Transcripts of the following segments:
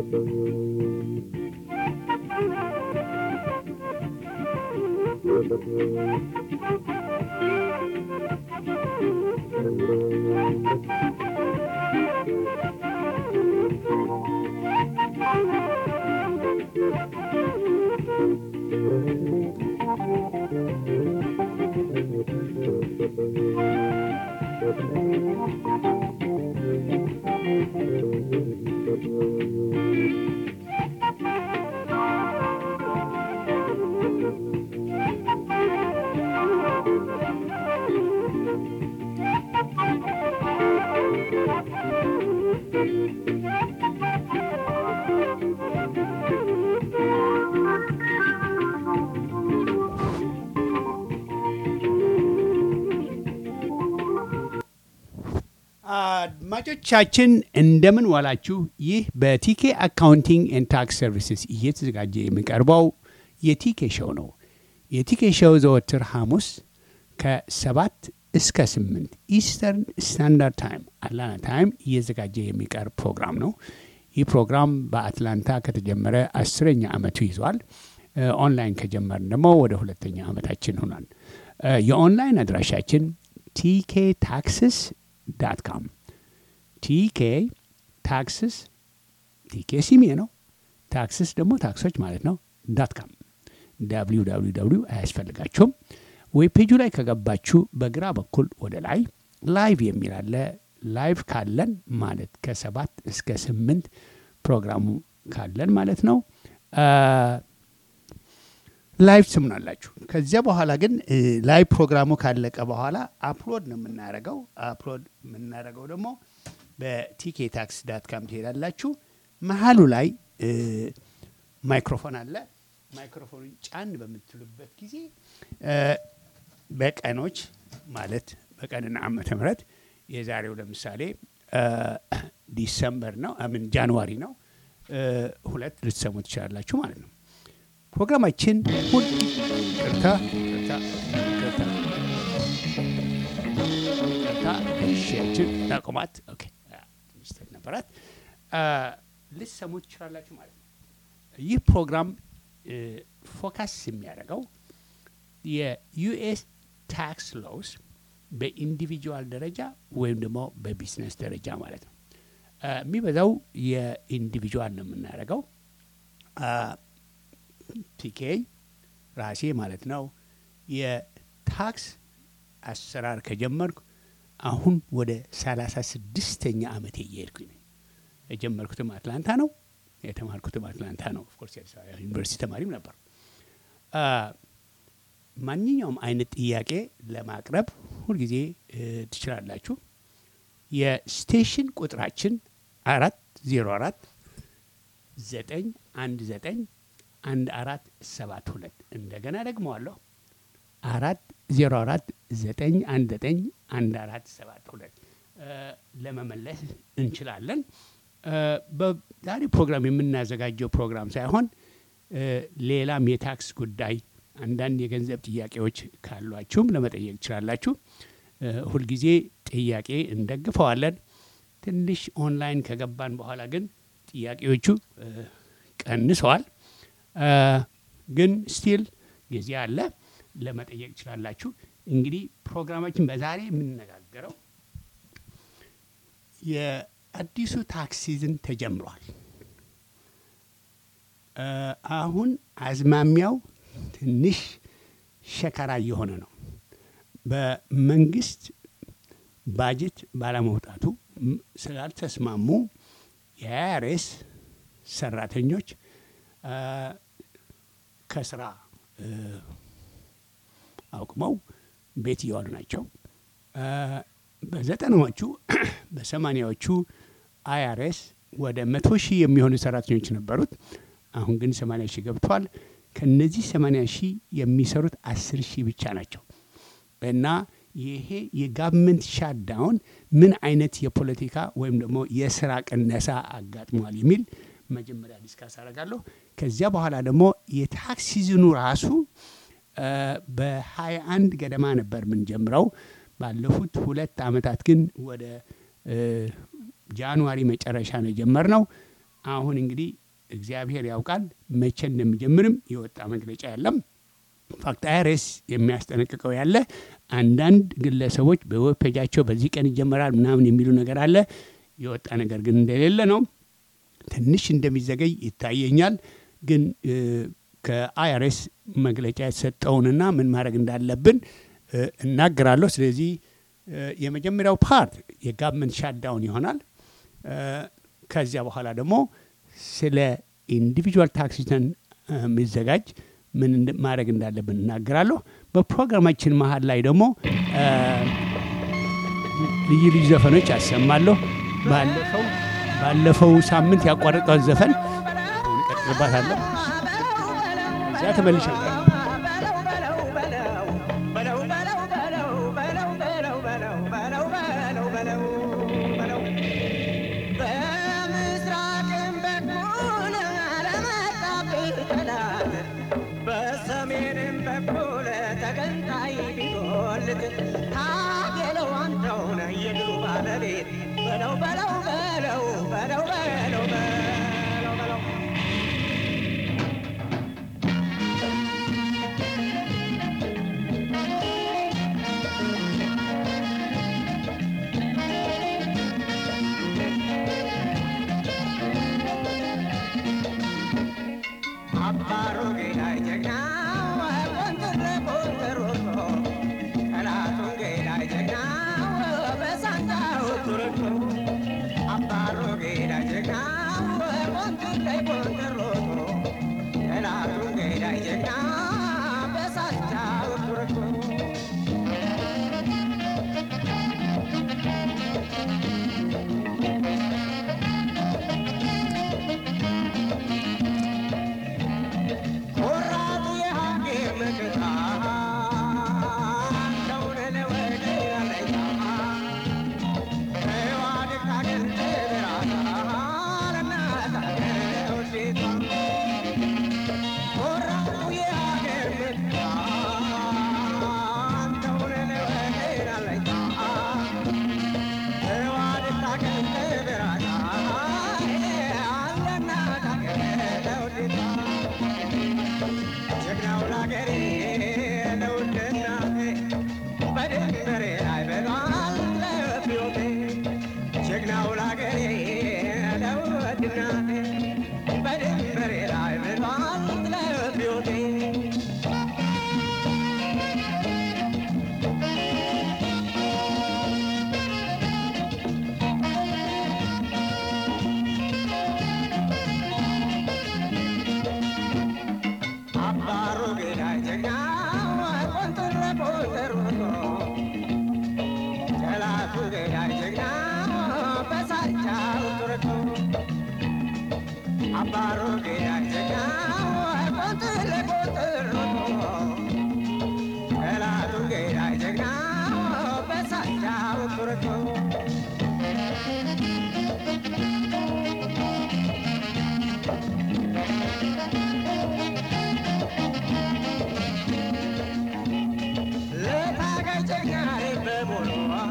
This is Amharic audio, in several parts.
አድማጮቻችን እንደምን ዋላችሁ። ይህ በቲኬ አካውንቲንግ ኤንድ ታክስ ሰርቪስስ እየተዘጋጀ የሚቀርበው የቲኬ ሾው ነው። የቲኬ ሾው ዘወትር ሐሙስ ከሰባት እስከ ስምንት ኢስተርን ስታንዳርድ ታይም አትላንታ ታይም እየዘጋጀ የሚቀርብ ፕሮግራም ነው። ይህ ፕሮግራም በአትላንታ ከተጀመረ አስረኛ ዓመቱ ይዟል። ኦንላይን ከጀመርን ደግሞ ወደ ሁለተኛ ዓመታችን ሆኗል። የኦንላይን አድራሻችን ቲኬ ታክስስ ዳት ካም ቲኬ ታክስስ ቲኬ ሲሜ ነው። ታክስስ ደግሞ ታክሶች ማለት ነው። ዳት ካም ዳብሊው ዳብሊው ዳብሊው አያስፈልጋችሁም። ዌብ ፔጁ ላይ ከገባችሁ በግራ በኩል ወደ ላይ ላይቭ የሚል አለ። ላይቭ ካለን ማለት ከሰባት እስከ ስምንት ፕሮግራሙ ካለን ማለት ነው ላይቭ ትስሙናላችሁ። ከዚያ በኋላ ግን ላይቭ ፕሮግራሙ ካለቀ በኋላ አፕሎድ ነው የምናደርገው። አፕሎድ የምናደርገው ደግሞ በቲኬ ታክስ ዳት ካም ትሄዳላችሁ። መሀሉ ላይ ማይክሮፎን አለ። ማይክሮፎኑን ጫን በምትሉበት ጊዜ በቀኖች ማለት በቀንና ዓመተ ምህረት የዛሬው ለምሳሌ ዲሰምበር ነው ምን ጃንዋሪ ነው ሁለት ልትሰሙ ትችላላችሁ ማለት ነው። ፕሮግራማችን ሁል ቅርታ ቅርታ ቅርታ ቅርታ እሺያችን ታቁማት ኦኬ ሚስተር ነበራት ልትሰሙ ትችላላችሁ ማለት ነው። ይህ ፕሮግራም ፎካስ የሚያደርገው የዩኤስ ታክስ ሎውስ በኢንዲቪጁዋል ደረጃ ወይም ደግሞ በቢዝነስ ደረጃ ማለት ነው። የሚበዛው የኢንዲቪጁዋል ነው የምናደርገው። ቲኬ ራሴ ማለት ነው የታክስ አሰራር ከጀመርኩ አሁን ወደ ሰላሳ ስድስተኛ ዓመቴ እየሄድኩኝ ነኝ። የጀመርኩትም አትላንታ ነው፣ የተማርኩትም አትላንታ ነው። ኦፍኮርስ የአዲስ አበባ ዩኒቨርሲቲ ተማሪም ነበር። ማንኛውም አይነት ጥያቄ ለማቅረብ ሁልጊዜ ትችላላችሁ። የስቴሽን ቁጥራችን አራት ዜሮ አራት ዘጠኝ አንድ ዘጠኝ አንድ አራት ሰባት ሁለት እንደገና ደግመዋለሁ አራት ዜሮ አራት ዘጠኝ አንድ ዘጠኝ አንድ አራት ሰባት ሁለት ለመመለስ እንችላለን። በዛሬ ፕሮግራም የምናዘጋጀው ፕሮግራም ሳይሆን ሌላም የታክስ ጉዳይ አንዳንድ የገንዘብ ጥያቄዎች ካሏችሁም ለመጠየቅ ትችላላችሁ። ሁልጊዜ ጥያቄ እንደግፈዋለን። ትንሽ ኦንላይን ከገባን በኋላ ግን ጥያቄዎቹ ቀንሰዋል። ግን ስቲል ጊዜ አለ፣ ለመጠየቅ ትችላላችሁ። እንግዲህ ፕሮግራማችን በዛሬ የምንነጋገረው የአዲሱ ታክስ ሲዝን ተጀምሯል። አሁን አዝማሚያው ትንሽ ሸከራ እየሆነ ነው። በመንግስት ባጀት ባለመውጣቱ ስላልተስማሙ የአይአርኤስ ሰራተኞች ከስራ አቁመው ቤት እየዋሉ ናቸው። በዘጠናዎቹ በሰማኒያዎቹ አይአርኤስ ወደ መቶ ሺህ የሚሆኑ ሰራተኞች ነበሩት። አሁን ግን ሰማኒያ ሺህ ገብቷል። ከነዚህ ሰማኒያ ሺህ የሚሰሩት አስር ሺህ ብቻ ናቸው እና ይሄ የጋቨርንመንት ሻትዳውን ምን አይነት የፖለቲካ ወይም ደግሞ የስራ ቅነሳ አጋጥሟል የሚል መጀመሪያ ዲስካስ አደርጋለሁ። ከዚያ በኋላ ደግሞ የታክስ ሲዝኑ ራሱ በሀያ አንድ ገደማ ነበር የምንጀምረው። ባለፉት ሁለት ዓመታት ግን ወደ ጃንዋሪ መጨረሻ ነው የጀመርነው። አሁን እንግዲህ እግዚአብሔር ያውቃል መቼ እንደሚጀምርም የወጣ መግለጫ የለም። ፋክት አይሬስ የሚያስጠነቅቀው ያለ አንዳንድ ግለሰቦች በዌብ ፔጃቸው በዚህ ቀን ይጀመራል ምናምን የሚሉ ነገር አለ። የወጣ ነገር ግን እንደሌለ ነው። ትንሽ እንደሚዘገይ ይታየኛል። ግን ከአይአርኤስ መግለጫ የተሰጠውንና ምን ማድረግ እንዳለብን እናገራለሁ። ስለዚህ የመጀመሪያው ፓርት የጋቨርንመንት ሻትዳውን ይሆናል። ከዚያ በኋላ ደግሞ ስለ ኢንዲቪጁዋል ታክስ ሪተርን የሚዘጋጅ ምን ማድረግ እንዳለብን እናገራለሁ። በፕሮግራማችን መሀል ላይ ደግሞ ልዩ ልዩ ዘፈኖች ያሰማለሁ። ባለፈው ባለፈው ሳምንት ያቋረጠው ዘፈን አሁን እቀጥልባታለሁ። እዚያ ተመልሼ በለው በለው በለው በለው በለው በለው በለው አባሮ ገዳይ ጀግና ቆንጥረ ቆንጥሮቶ ጠላቱን ገዳይ ጀግና በሳንጃው ቱርቶ አባሮ ገዳይ ጀግና ቆንጥረ ቆንጥሮቶ ጠላቱን ገዳይ ጀግና በሳንጃው ቱርቶ ወራቱ የሀገር መከታ እንደውን ለወደ ያለኛ ተዋድቅ ሀገር ተበራታ ለእናት ሀገር ውዴታ ወራቱ የሀገር መከታ እንደውን ለወደ ያለኛ ተዋድቅ ሀገር ተበራታ ለእናት ሀገር ውዴታ ጀግናው ላገሬ ለውድ እናቴ በድንበሬ ላይ በሏል ለሕይወቴ ጀግናው ላገሬ ለውድ እናቴ በድንበሬ ላይ በሏል ለሕይወቴ አባሮ ገዳይ ጀግና ቆንጥረ ቆንጥሮቶ ጠላቱ ገዳይ ጀግና በሳቻው ቱርቶ አባሮ ገዳይ ጀግና ቆንጥረ ቆንጥሮቶ ጠላቱ ገዳይ ጀግና በሳቻው ቱርቶ ለታጋይ ጀግናዬ በሙሉ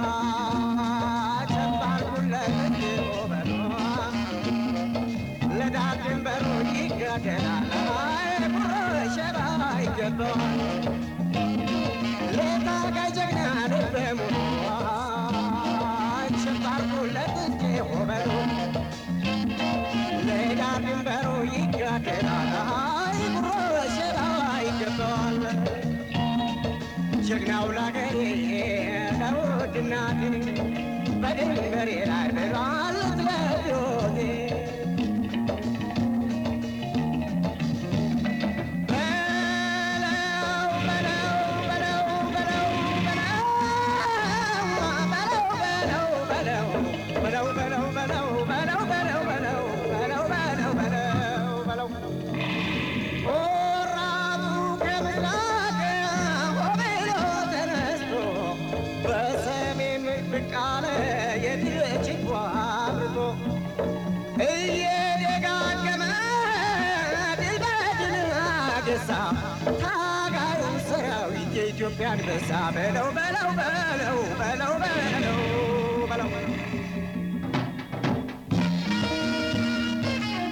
ቸባርኩለት በሎ ለዳር ድንበሩ ይጋደላል ጉሮ ሸባ ይገባዋል ለታጋይ ጀግናዬ በሙሉ ቸባርኩለት በሎ ለዳር ድንበሩ ይጋደላል ጉሮ ሸባ ይገባዋል ጀግናው ላገሬ ለውድ እናቴ በድንበሬ ላይ ብሏል ለሕይወቴ በለው በለው በለው በለው በለው በለው በለው በለው በለው በለው በለው በለው በለው በለው በለው ወራቱ ከምስራቅ ሆቤሎ ተነስቶ በሰሜን ብቅ አለ የድል ችቦ አብርቶ እየደጋገመ ድል በድል አገሳ ታጋዩን ሰራዊት የኢትዮጵያ አንበሳ በለው በለው በለው በለው በለው በለው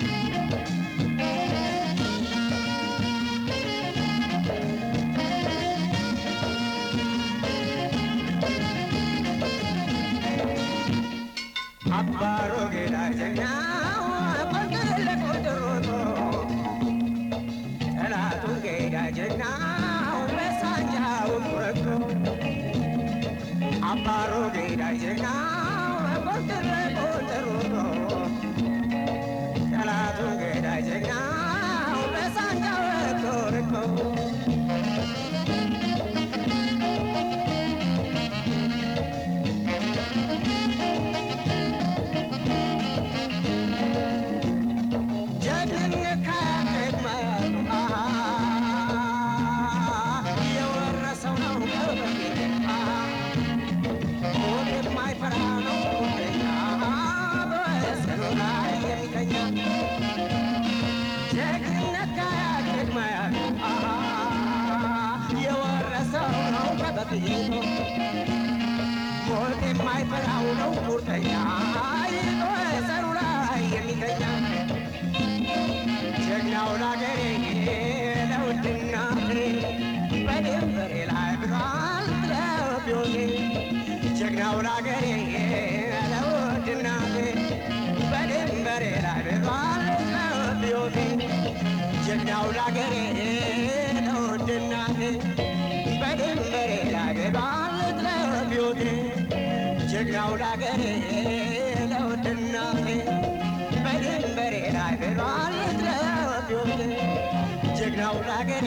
በድንበሬ ላይ በባለት ለቢዮቴ ጀግናው ላገሬ ለውድ እናቴ በድንበሬ ላይ በባለት ለቢዮቴ ጀግናው ላገሬ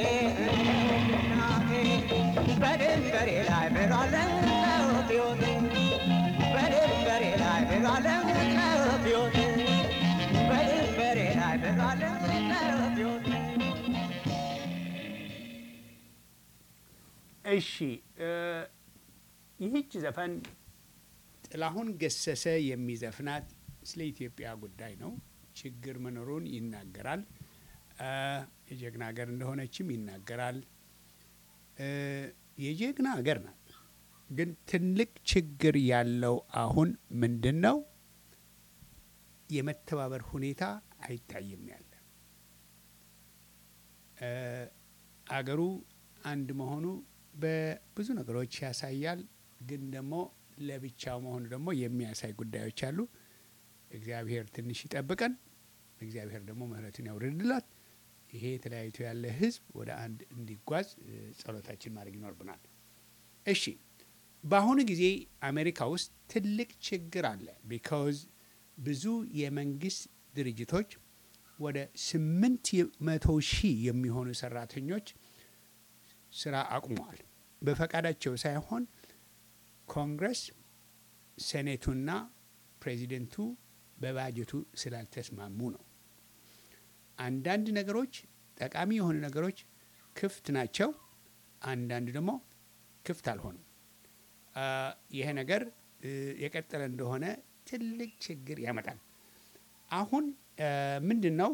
እናቴ በድንበሬ ላይ በባለት ለቢዮቴ በድንበሬ ላይ በባለት ለቢዮቴ በድንበሬ ላይ በባለት ለቢዮቴ እሺ እ ይህች ዘፈን ጥላሁን ገሰሰ የሚዘፍናት ስለ ኢትዮጵያ ጉዳይ ነው። ችግር መኖሩን ይናገራል። እ የጀግና ሀገር እንደሆነችም ይናገራል። እ የጀግና ሀገር ናት። ግን ትልቅ ችግር ያለው አሁን ምንድን ነው? የመተባበር ሁኔታ አይታይም ያለ እ አገሩ አንድ መሆኑ በብዙ ነገሮች ያሳያል። ግን ደግሞ ለብቻው መሆኑ ደግሞ የሚያሳይ ጉዳዮች አሉ። እግዚአብሔር ትንሽ ይጠብቀን። እግዚአብሔር ደግሞ ምሕረቱን ያውርድላት። ይሄ ተለያይቶ ያለ ሕዝብ ወደ አንድ እንዲጓዝ እ ጸሎታችን ማድረግ ይኖርብናል። እሺ በአሁኑ ጊዜ አሜሪካ ውስጥ ትልቅ ችግር አለ። ቢካውዝ ብዙ የመንግስት ድርጅቶች ወደ ስምንት መቶ ሺህ የሚሆኑ ሰራተኞች ስራ አቁመዋል። በፈቃዳቸው ሳይሆን ኮንግረስ፣ ሴኔቱና ፕሬዚደንቱ በባጀቱ ስላልተስማሙ ነው። አንዳንድ ነገሮች ጠቃሚ የሆኑ ነገሮች ክፍት ናቸው። አንዳንድ ደግሞ ክፍት አልሆኑም። አ፣ ይሄ ነገር እ፣ የቀጠለ እንደሆነ ትልቅ ችግር ያመጣል። አሁን ምንድን ነው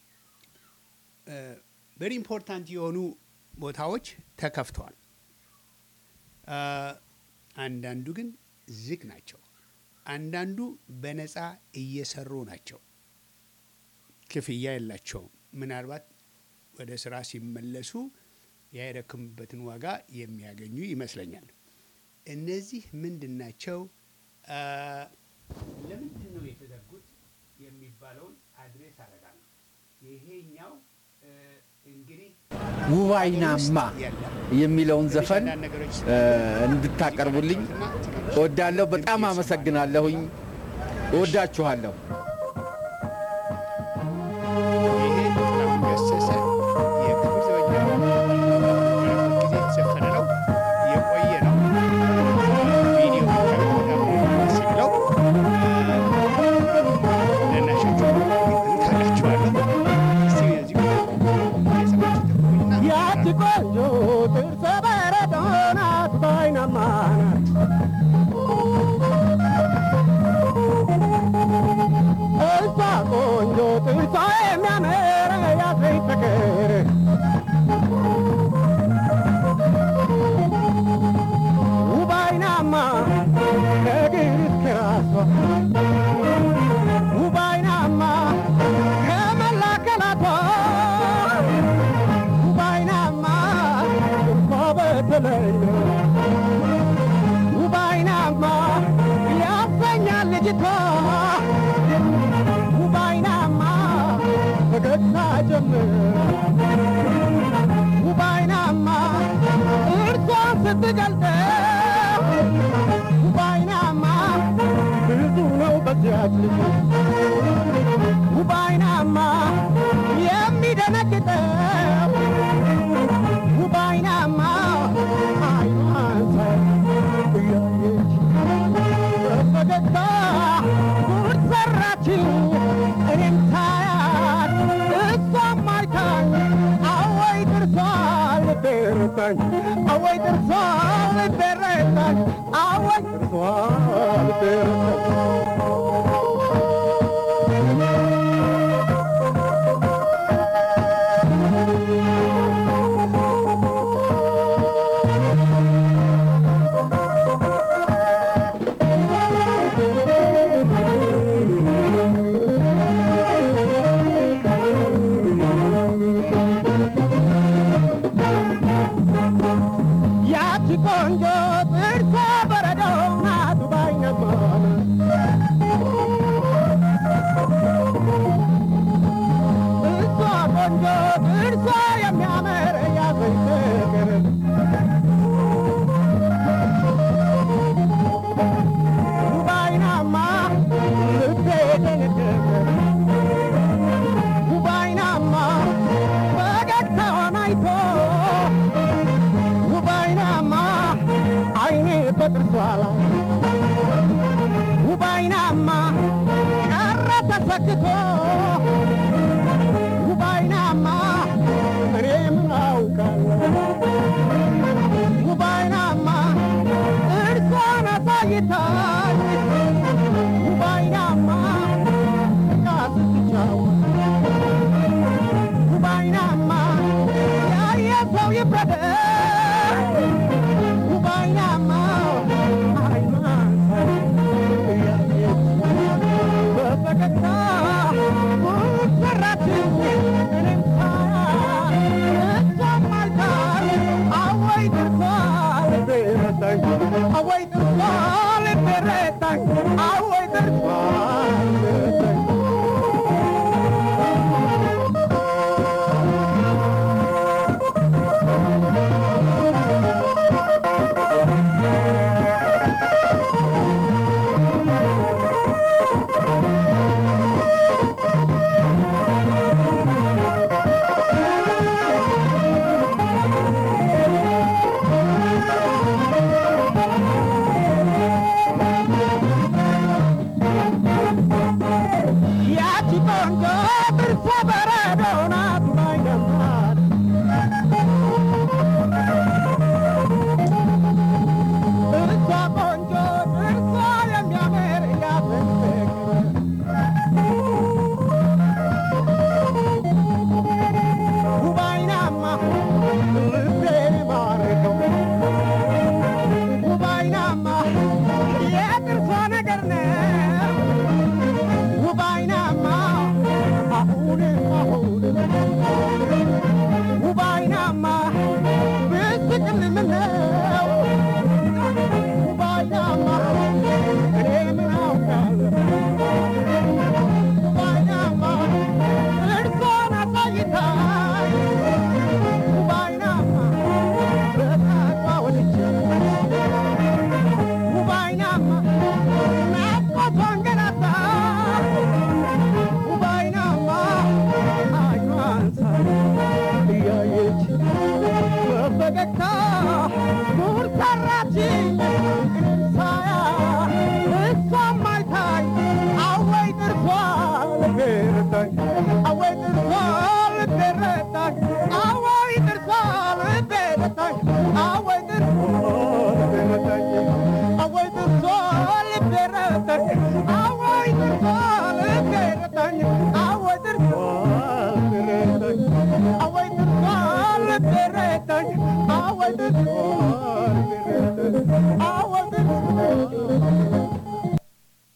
ቨሪ ኢምፖርታንት የሆኑ ቦታዎች ተከፍተዋል። አ፣ አንዳንዱ ግን ዝግ ናቸው። አንዳንዱ በነፃ እየሰሩ ናቸው። ክፍያ የላቸውም። ምናልባት ወደ ስራ ሲመለሱ ያደከሙበትን ዋጋ የሚያገኙ ይመስለኛል። እነዚህ ምንድን ናቸው? አ፣ ለምንድን ነው የተዘጉት የሚባለውን አድሬስ አደርጋለሁ። ይሄኛው እ፣ እንግዲህ ውባይናማ የለም የሚለውን ዘፈን እ፣ እንድታቀርቡልኝ እወዳለሁ። በጣም አመሰግናለሁኝ። እወዳችኋለሁ። ይሄ ጥላሁን ገሰሰ የክብር ዘበኛ በነበረበት ጊዜ የተዘፈነ ነው። የቆየ ነው። ቪዲዮ ደስ የሚለው ለናሾቹ ታላችኋለሁ። እስቲ እዚህ የሰማችሁ ተቆዩና ያቺ ቆንጆ ጥርሰ በረዶ ናት ባይናማ ናት። እሷ ቆንጆ ጥርሷ የሚያምር ያዘኝ ፍቅር ውብ አይናማ ከእግር እስከ ራሷ ውብ አይናማ ከመላ አካላቷ ውባይናማ እኮ በተለይ ውባይናማ ያሰኛል ልጅቷ ውባይናማ ፈገግታ ጀምር ውባይናማ እርሷን ስትገልጠው ውባይናማ ብዙ ነው በዚያች ልጅ ውባይናማ የሚደነግጠው ውባይናማ አይኗን ሳይ እያየች በፈገግታ ጉድ ሰራችኝ እኔም ሳያት እሷም አይታኝ አወይ ጥርሷ ልቤ ረታኝ አወይ ጥርሷ ልቤ ረታኝ አወይ ጥርሷ ልቤ ረታኝ ሰክቶ ውባይናማ እኔ ምን አውቃለሁ ውባይናማ እርሷን አሳይታኝ ውባይናማ ዕቃ ስትጫወት ውባይናማ ያየ ሰው ይፍረደኝ ውባይናማ አይኗን እያየች በፈገግታ ጉድ ሰራችኝ እኔም ሳያት እሷም አልካኝ አወይ ጥርሷ ልቤ ረታኝ አወይ ጥርሷ ልቤ ረታኝ አወይ ጥርሷ ልቤ ረታኝ ያቺ ቆንጆ ጥርሷ በረዶ ናት ባይገማት እሷ ቆንጆ ጥርሷ የሚያምር ያፍንፍቅ ውባይናማ ልቤን ማረከው ውባይናማ የጥርሷ ነገር ነው ውባይናማ አሁንም አሁንም ውባይናማ ብስቅል ምነው ውባይናማ እኔ ምን አውቃለሁ ውባይናማ እርሷን አሳይታኝ ውባይናማ በጣቷ ወድጄ ውባይናማ ናፍቆቷን ገላታ ውባይናማ አይኗን ሳይ እያየች በፈገግታ ጉድ ሰራችኝ እኔም ሳያት እሷም አይታኝ አወይ ጥርሷ ልቤ ረታኝ አወይ ጥርሷ ልቤ ረታኝ አወይ ጥርሷ ልቤ ረታኝ አወይ ጥርሷ ልቤ ረታኝ አወይ ጥርሷ ልቤ ረታኝ አወይ ጥርሷ ልቤ ረታኝ አወይ ጥርሷ ልቤ ረታኝ አወይ ጥርሷ ልቤ ረታኝ አወይ ጥርሷ ልቤ ረታኝ አወይ ጥርሷ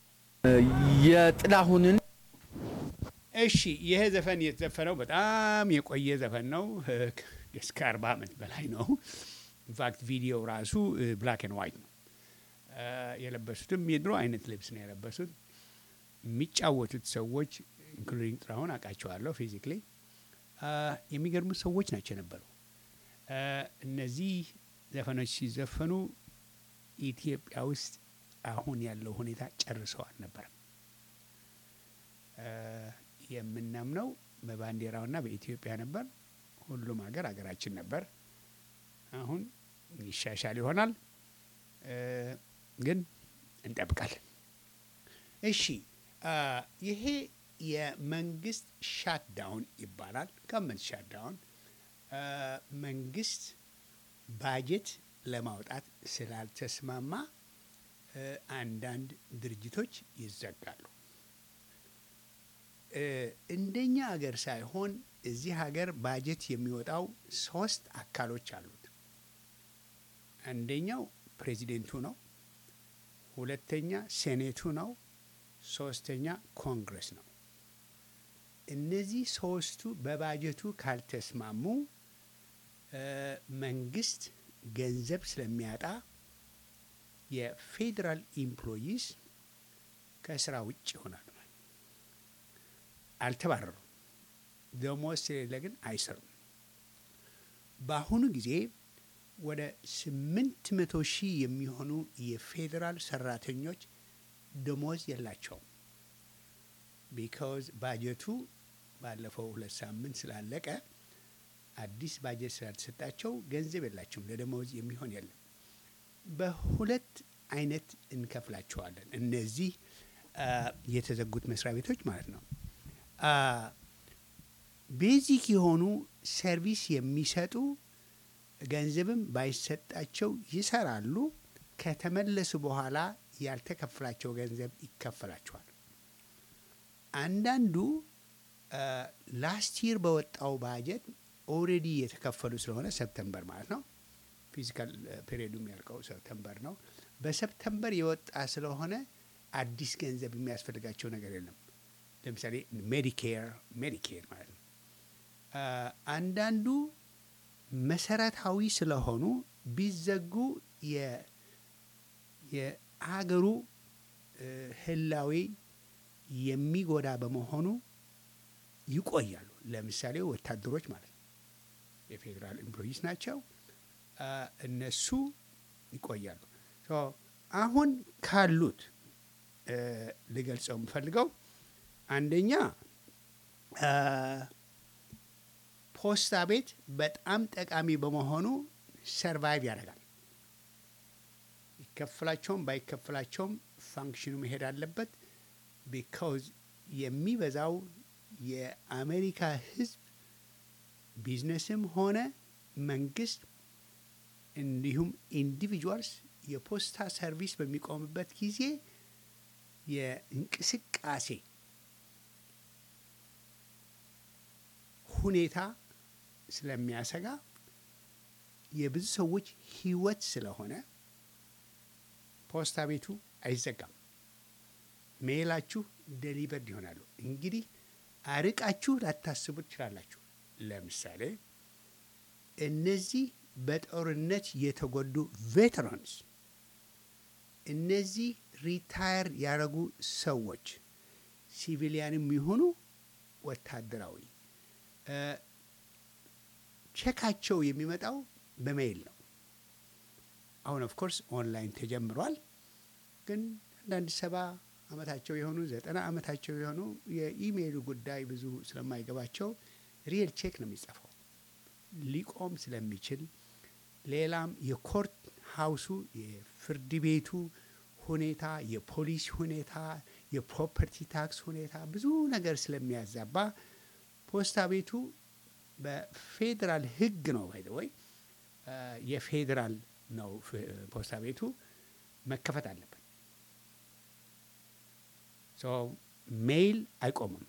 የጥላሁንን እሺ ይሄ ዘፈን የተዘፈነው በጣም የቆየ ዘፈን ነው። እስከ አርባ ዓመት በላይ ነው። ኢንፋክት ቪዲዮ ራሱ ብላክ ኤንድ ዋይት ነው። የለበሱትም የድሮ አይነት ልብስ ነው የለበሱት። የሚጫወቱት ሰዎች ኢንክሉዲንግ ጥላሁን አውቃቸዋለሁ ፊዚክሊ። የሚገርሙት ሰዎች ናቸው የነበሩ። እነዚህ ዘፈኖች ሲዘፈኑ ኢትዮጵያ ውስጥ አሁን ያለው ሁኔታ ጨርሰው አልነበረም። የምናምነው በባንዲራውና በኢትዮጵያ ነበር። ሁሉም ሀገር ሀገራችን ነበር። አሁን ይሻሻል ይሆናል፣ ግን እንጠብቃለን። እሺ ይሄ የመንግስት ሻትዳውን ይባላል። ገመንት ሻትዳውን መንግስት ባጀት ለማውጣት ስላልተስማማ አንዳንድ ድርጅቶች ይዘጋሉ። እንደኛ ሀገር ሳይሆን እዚህ ሀገር ባጀት የሚወጣው ሶስት አካሎች አሉት። አንደኛው ፕሬዚደንቱ ነው። ሁለተኛ ሴኔቱ ነው። ሶስተኛ ኮንግረስ ነው። እነዚህ ሶስቱ በባጀቱ ካልተስማሙ መንግስት ገንዘብ ስለሚያጣ የፌዴራል ኢምፕሎይስ ከስራ ውጭ ይሆናሉ። አልተባረሩም። ደሞዝ ስለሌለ ግን አይሰሩም። በአሁኑ ጊዜ ወደ ስምንት መቶ ሺህ የሚሆኑ የፌዴራል ሰራተኞች ደሞዝ የላቸውም። ቢካዝ ባጀቱ ባለፈው ሁለት ሳምንት ስላለቀ አዲስ ባጀት ስላልተሰጣቸው ገንዘብ የላቸውም። ለደሞዝ የሚሆን የለም። በሁለት አይነት እንከፍላቸዋለን። እነዚህ አ፣ የተዘጉት መስሪያ ቤቶች ማለት ነው። አ፣ ቤዚክ የሆኑ ሰርቪስ የሚሰጡ ገንዘብም ባይሰጣቸው ይሰራሉ። ከተመለሱ በኋላ ያልተከፈላቸው ገንዘብ ይከፈላቸዋል። አንዳንዱ ላስት ይር በወጣው ባጀት ኦልሬዲ የተከፈሉ ስለሆነ ሰፕተምበር ማለት ነው። ፊዚካል ፔሪዮዱ የሚያልቀው ሰፕተምበር ነው። በሰፕተምበር የወጣ ስለሆነ አዲስ ገንዘብ የሚያስፈልጋቸው ነገር የለም። ለምሳሌ ሜዲኬር ሜዲኬር ማለት ነው። አ፣ አንዳንዱ መሰረታዊ ስለሆኑ ቢዘጉ የ- የሀገሩ እ፣ ህላዌ የሚጎዳ በመሆኑ ይቆያሉ። ለምሳሌ ወታደሮች ማለት ነው። የፌዴራል ኤምፕሎይስ ናቸው። አ፣ እነሱ ይቆያሉ። ሶ አሁን ካሉት እ፣ ልገልጸው የምፈልገው አንደኛ አ፣ ፖስታ ቤት በጣም ጠቃሚ በመሆኑ ሰርቫይቭ ያደርጋል። ይከፍላቸውም ባይከፍላቸውም ፋንክሽኑ መሄድ አለበት። ቢካውዝ የሚበዛው የአሜሪካ ህዝብ ቢዝነስም ሆነ መንግስት እንዲሁም ኢንዲቪጁዋልስ የፖስታ ሰርቪስ በሚቆምበት ጊዜ የእንቅስቃሴ ሁኔታ ስለሚያሰጋ የብዙ ሰዎች ህይወት ስለሆነ ፖስታ ቤቱ አይዘጋም። ሜላችሁ ደሊቨርድ ይሆናሉ። እንግዲህ አርቃችሁ ላታስቡ ትችላላችሁ። ለምሳሌ እነዚህ በጦርነት የተጎዱ ቬተራንስ፣ እነዚህ ሪታየር ያደረጉ ሰዎች ሲቪሊያንም ይሁኑ ወታደራዊ እ፣ ቼካቸው የሚመጣው በሜይል ነው። አሁን ኦፍኮርስ ኦንላይን ተጀምሯል። ግን አንዳንድ ሰባ አመታቸው የሆኑ ዘጠና አመታቸው የሆኑ የኢሜይሉ ጉዳይ ብዙ ስለማይገባቸው ሪል ቼክ ነው የሚጻፈው ሊቆም ስለሚችል ሌላም የኮርት ሀውሱ የፍርድ ቤቱ ሁኔታ፣ የፖሊስ ሁኔታ፣ የፕሮፐርቲ ታክስ ሁኔታ ብዙ ነገር ስለሚያዛባ ፖስታ ቤቱ በፌዴራል ሕግ ነው ባይ ዘ ወይ የፌዴራል ነው ፍ- ፖስታ ቤቱ መከፈት አለበት። ሶ ሜይል አይቆምም።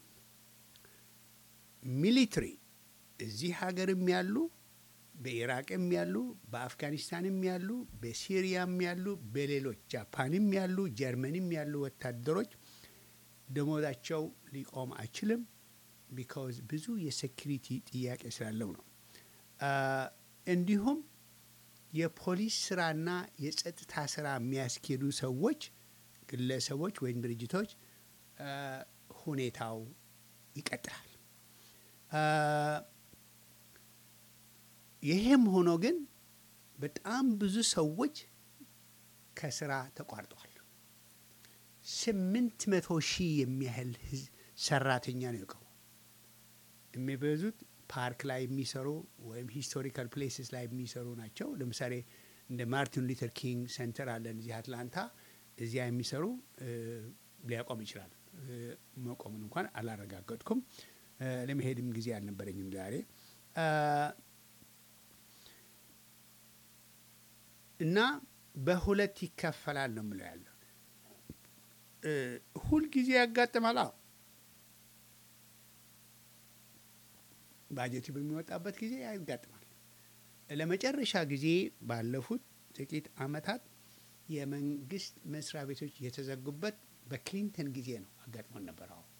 ሚሊትሪ እዚህ ሀገርም ያሉ በኢራቅም ያሉ በአፍጋኒስታንም ያሉ በሲሪያም ያሉ በሌሎች ጃፓንም ያሉ ጀርመንም ያሉ ወታደሮች ደሞዛቸው ሊቆም አይችልም። ቢካውዝ ብዙ የሴኪሪቲ ጥያቄ ስላለው ነው። አ፣ እንዲሁም የፖሊስ ስራና የጸጥታ ስራ የሚያስኬዱ ሰዎች ግለሰቦች ወይም ድርጅቶች አ፣ ሁኔታው ይቀጥላል። አ፣ ይሄም ሆኖ ግን በጣም ብዙ ሰዎች ከስራ ተቋርጠዋል። ስምንት መቶ ሺህ የሚያህል ህዝብ ሰራተኛ ነው የቀሩ። የሚበዙት ፓርክ ላይ የሚሰሩ ወይም ሂስቶሪካል ፕሌስስ ላይ የሚሰሩ ናቸው። ለምሳሌ እንደ ማርቲን ሉተር ኪንግ ሴንተር አለን እዚህ አትላንታ። እዚያ የሚሰሩ እ፣ ሊያቆም ይችላል። እ፣ መቆሙን እንኳን አላረጋገጥኩም። እ፣ ለመሄድም ጊዜ አልነበረኝም ዛሬ አ፣ እና በሁለት ይከፈላል ነው የምለው ያለው እ፣ ሁልጊዜ ያጋጥማል። አዎ ባጀቱ በሚወጣበት ጊዜ ያጋጥማል። ለመጨረሻ ጊዜ ባለፉት ጥቂት አመታት የመንግስት መስሪያ ቤቶች የተዘጉበት በክሊንተን ጊዜ ነው አጋጥሞን ነበር። አዎ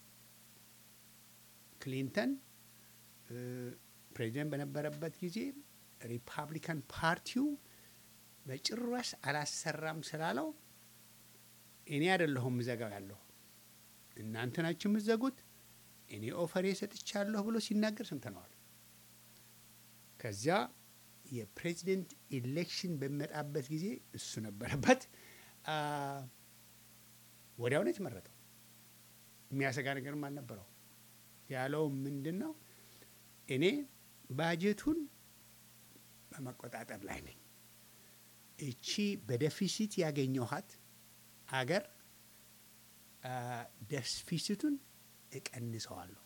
ክሊንተን እ፣ ፕሬዚደንት በነበረበት ጊዜ ሪፓብሊካን ፓርቲው በጭራሽ አላሰራም ስላለው እኔ አይደለሁም ምዘጋው ያለሁ እናንተ ናችሁ የምትዘጉት እኔ ኦፈሬ ሰጥቻለሁ ብሎ ሲናገር ሰምተነዋል። ከዚያ የፕሬዚደንት ኢሌክሽን በሚመጣበት ጊዜ እሱ ነበረበት። አ፣ ወዲያው ነው የተመረጠው። የሚያሰጋ ነገርም አልነበረው። ያለው ምንድን ነው? እኔ ባጀቱን በመቆጣጠር ላይ ነኝ። እቺ በደፊሲት ያገኘኋት አገር ደፊሲቱን እቀንሰዋለሁ።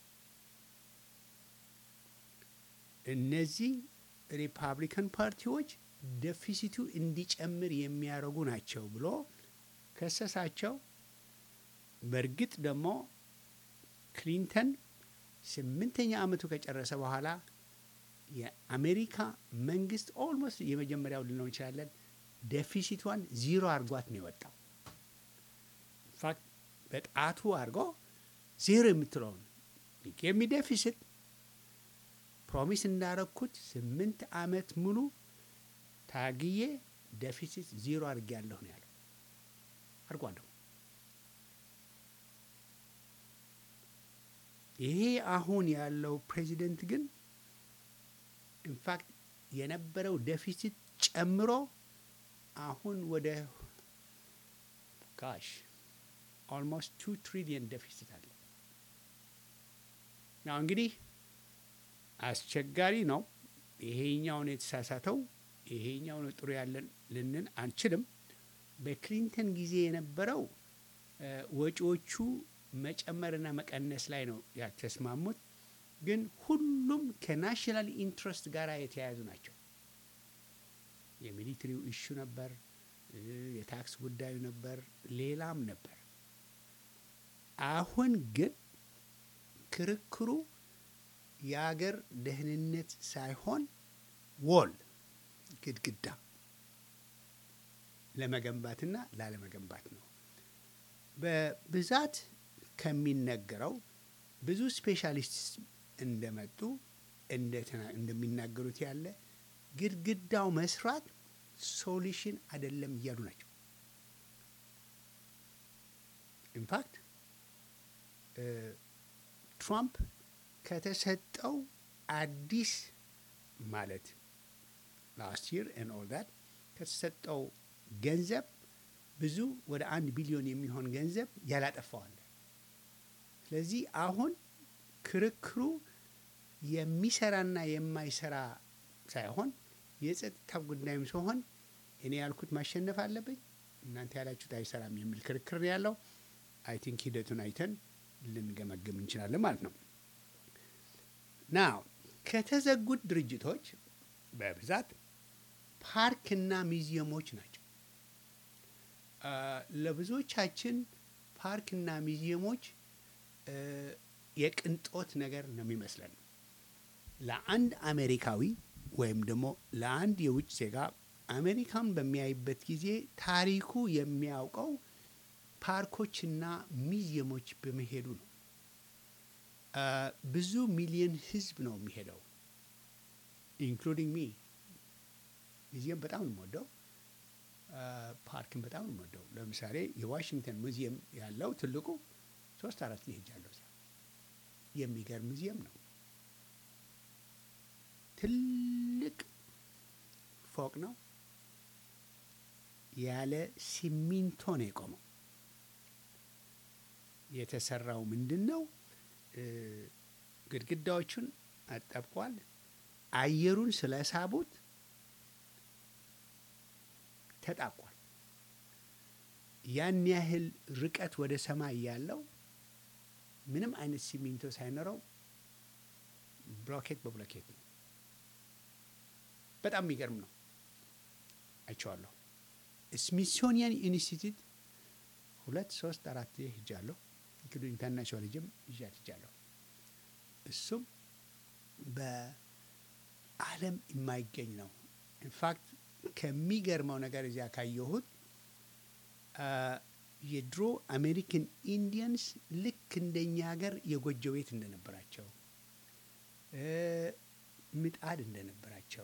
እነዚህ ሪፓብሊካን ፓርቲዎች ደፊሲቱ እንዲጨምር የሚያደርጉ ናቸው ብሎ ከሰሳቸው። በእርግጥ ደግሞ ክሊንተን ስምንተኛ ዓመቱ ከጨረሰ በኋላ የአሜሪካ መንግስት ኦልሞስት የመጀመሪያው ልንለው እንችላለን ደፊሲቷን ዚሮ አድርጓት ነው የወጣው። ኢንፋክት በጣቱ አድርጎ ዜሮ የምትለውን የሚ ደፊሲት ፕሮሚስ እንዳረግኩት ስምንት ዓመት ሙሉ ታግዬ ደፊሲት ዚሮ አድርጌያለሁ ነው ያለው። አድርጓለሁ። ይሄ አሁን ያለው ፕሬዚደንት ግን ኢንፋክት የነበረው ደፊሲት ጨምሮ አሁን ወደ ጋሽ ኦልሞስት ቱ ትሪሊየን ደፊሲት አለ። ናው እንግዲህ አስቸጋሪ ነው። ይሄኛው ነው የተሳሳተው፣ ይሄኛው ነው ጥሩ ያለን ልንን አንችልም። በክሊንተን ጊዜ የነበረው ወጪዎቹ መጨመርና መቀነስ ላይ ነው ያተስማሙት። ግን ሁሉም ከናሽናል ኢንትረስት ጋር የተያያዙ ናቸው። የሚሊትሪው ኢሹ ነበር፣ የታክስ ጉዳዩ ነበር፣ ሌላም ነበር። አሁን ግን ክርክሩ የአገር ደህንነት ሳይሆን ወል ግድግዳ ለመገንባትና ላለመገንባት ነው። በብዛት ከሚነገረው ብዙ ስፔሻሊስት እንደመጡ እንደሚናገሩት ያለ ግድግዳው መስራት ሶሉሽን አይደለም እያሉ ናቸው። ኢንፋክት ትራምፕ ከተሰጠው አዲስ ማለት ላስት ይር ን ኦል ዳት ከተሰጠው ገንዘብ ብዙ ወደ አንድ ቢሊዮን የሚሆን ገንዘብ ያላጠፋዋል። ስለዚህ አሁን ክርክሩ የሚሰራና የማይሰራ ሳይሆን የጸጥታ ጉዳይም ሲሆን እኔ ያልኩት ማሸነፍ አለብኝ፣ እናንተ ያላችሁት አይሰራም የሚል ክርክር ያለው አይ ቲንክ ሂደቱን አይተን ልንገመግም እንችላለን ማለት ነው። ና ከተዘጉት ድርጅቶች በብዛት ፓርክና ሚዚየሞች ናቸው። ለብዙዎቻችን ፓርክና ሚዚየሞች የቅንጦት ነገር ነው የሚመስለን። ለአንድ አሜሪካዊ ወይም ደግሞ ለአንድ የውጭ ዜጋ አሜሪካን በሚያይበት ጊዜ ታሪኩ የሚያውቀው ፓርኮችና ሚዚየሞች በመሄዱ ነው። ብዙ ሚሊዮን ሕዝብ ነው የሚሄደው ኢንክሉዲንግ ሚ። ሚዚየም በጣም ነው የምወደው፣ ፓርክን በጣም ነው የምወደው። ለምሳሌ የዋሽንግተን ሙዚየም ያለው ትልቁ ሶስት አራት ሄጃለሁ። እዚያ የሚገርም ሙዚየም ነው። ትልቅ ፎቅ ነው። ያለ ሲሚንቶ ነው የቆመው። የተሰራው ምንድን ነው? ግድግዳዎቹን አጠብቋል። አየሩን ስለሳቡት ተጣቋል። ያን ያህል ርቀት ወደ ሰማይ ያለው ምንም አይነት ሲሚንቶ ሳይኖረው ብሎኬት በብሎኬት ነው። በጣም የሚገርም ነው። አይቼዋለሁ። ስሚሶኒያን ኢንስቲትዩት ሁለት ሶስት አራት ሄጃለሁ። እንግዲህ ኢንተርናሽናል ልጅም ይዣት ሄጃለሁ። እሱም በዓለም የማይገኝ ነው። ኢንፋክት ከሚገርመው ነገር እዚያ ካየሁት የድሮ አሜሪካን ኢንዲየንስ ልክ እንደኛ ሀገር የጎጆ ቤት እንደነበራቸው፣ ምጣድ እንደነበራቸው፣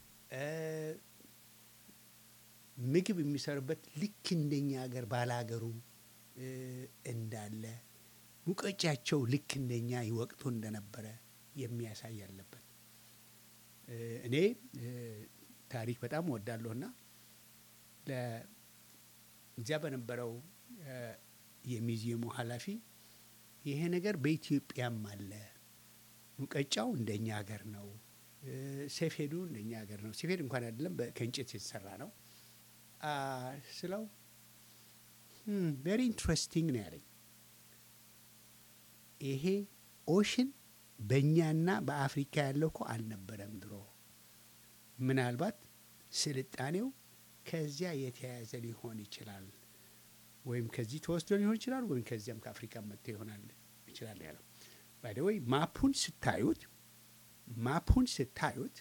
ምግብ የሚሰሩበት ልክ እንደኛ ሀገር ባላገሩ እንዳለ ሙቀጫቸው ልክ እንደኛ ይወቅቱ እንደነበረ የሚያሳይ አለበት። እኔ ታሪክ በጣም እወዳለሁና እዚያ በነበረው የሚዚየሙ ኃላፊ ይሄ ነገር በኢትዮጵያም አለ፣ ሙቀጫው እንደኛ ሀገር ነው፣ ሰፌዱ እንደኛ ሀገር ነው። ሰፌድ እንኳን አይደለም ከእንጨት የተሰራ ነው ስለው ቬሪ ኢንትረስቲንግ ነው ያለኝ። ይሄ ኦሽን በእኛና በአፍሪካ ያለው እኮ አልነበረም ድሮ። ምናልባት ስልጣኔው ከዚያ የተያያዘ ሊሆን ይችላል፣ ወይም ከዚህ ተወስዶ ሊሆን ይችላል፣ ወይም ከዚያም ከአፍሪካ መጥቶ ይሆናል ይችላል ያለው። ባይደወይ ማፑን ስታዩት ማፑን ስታዩት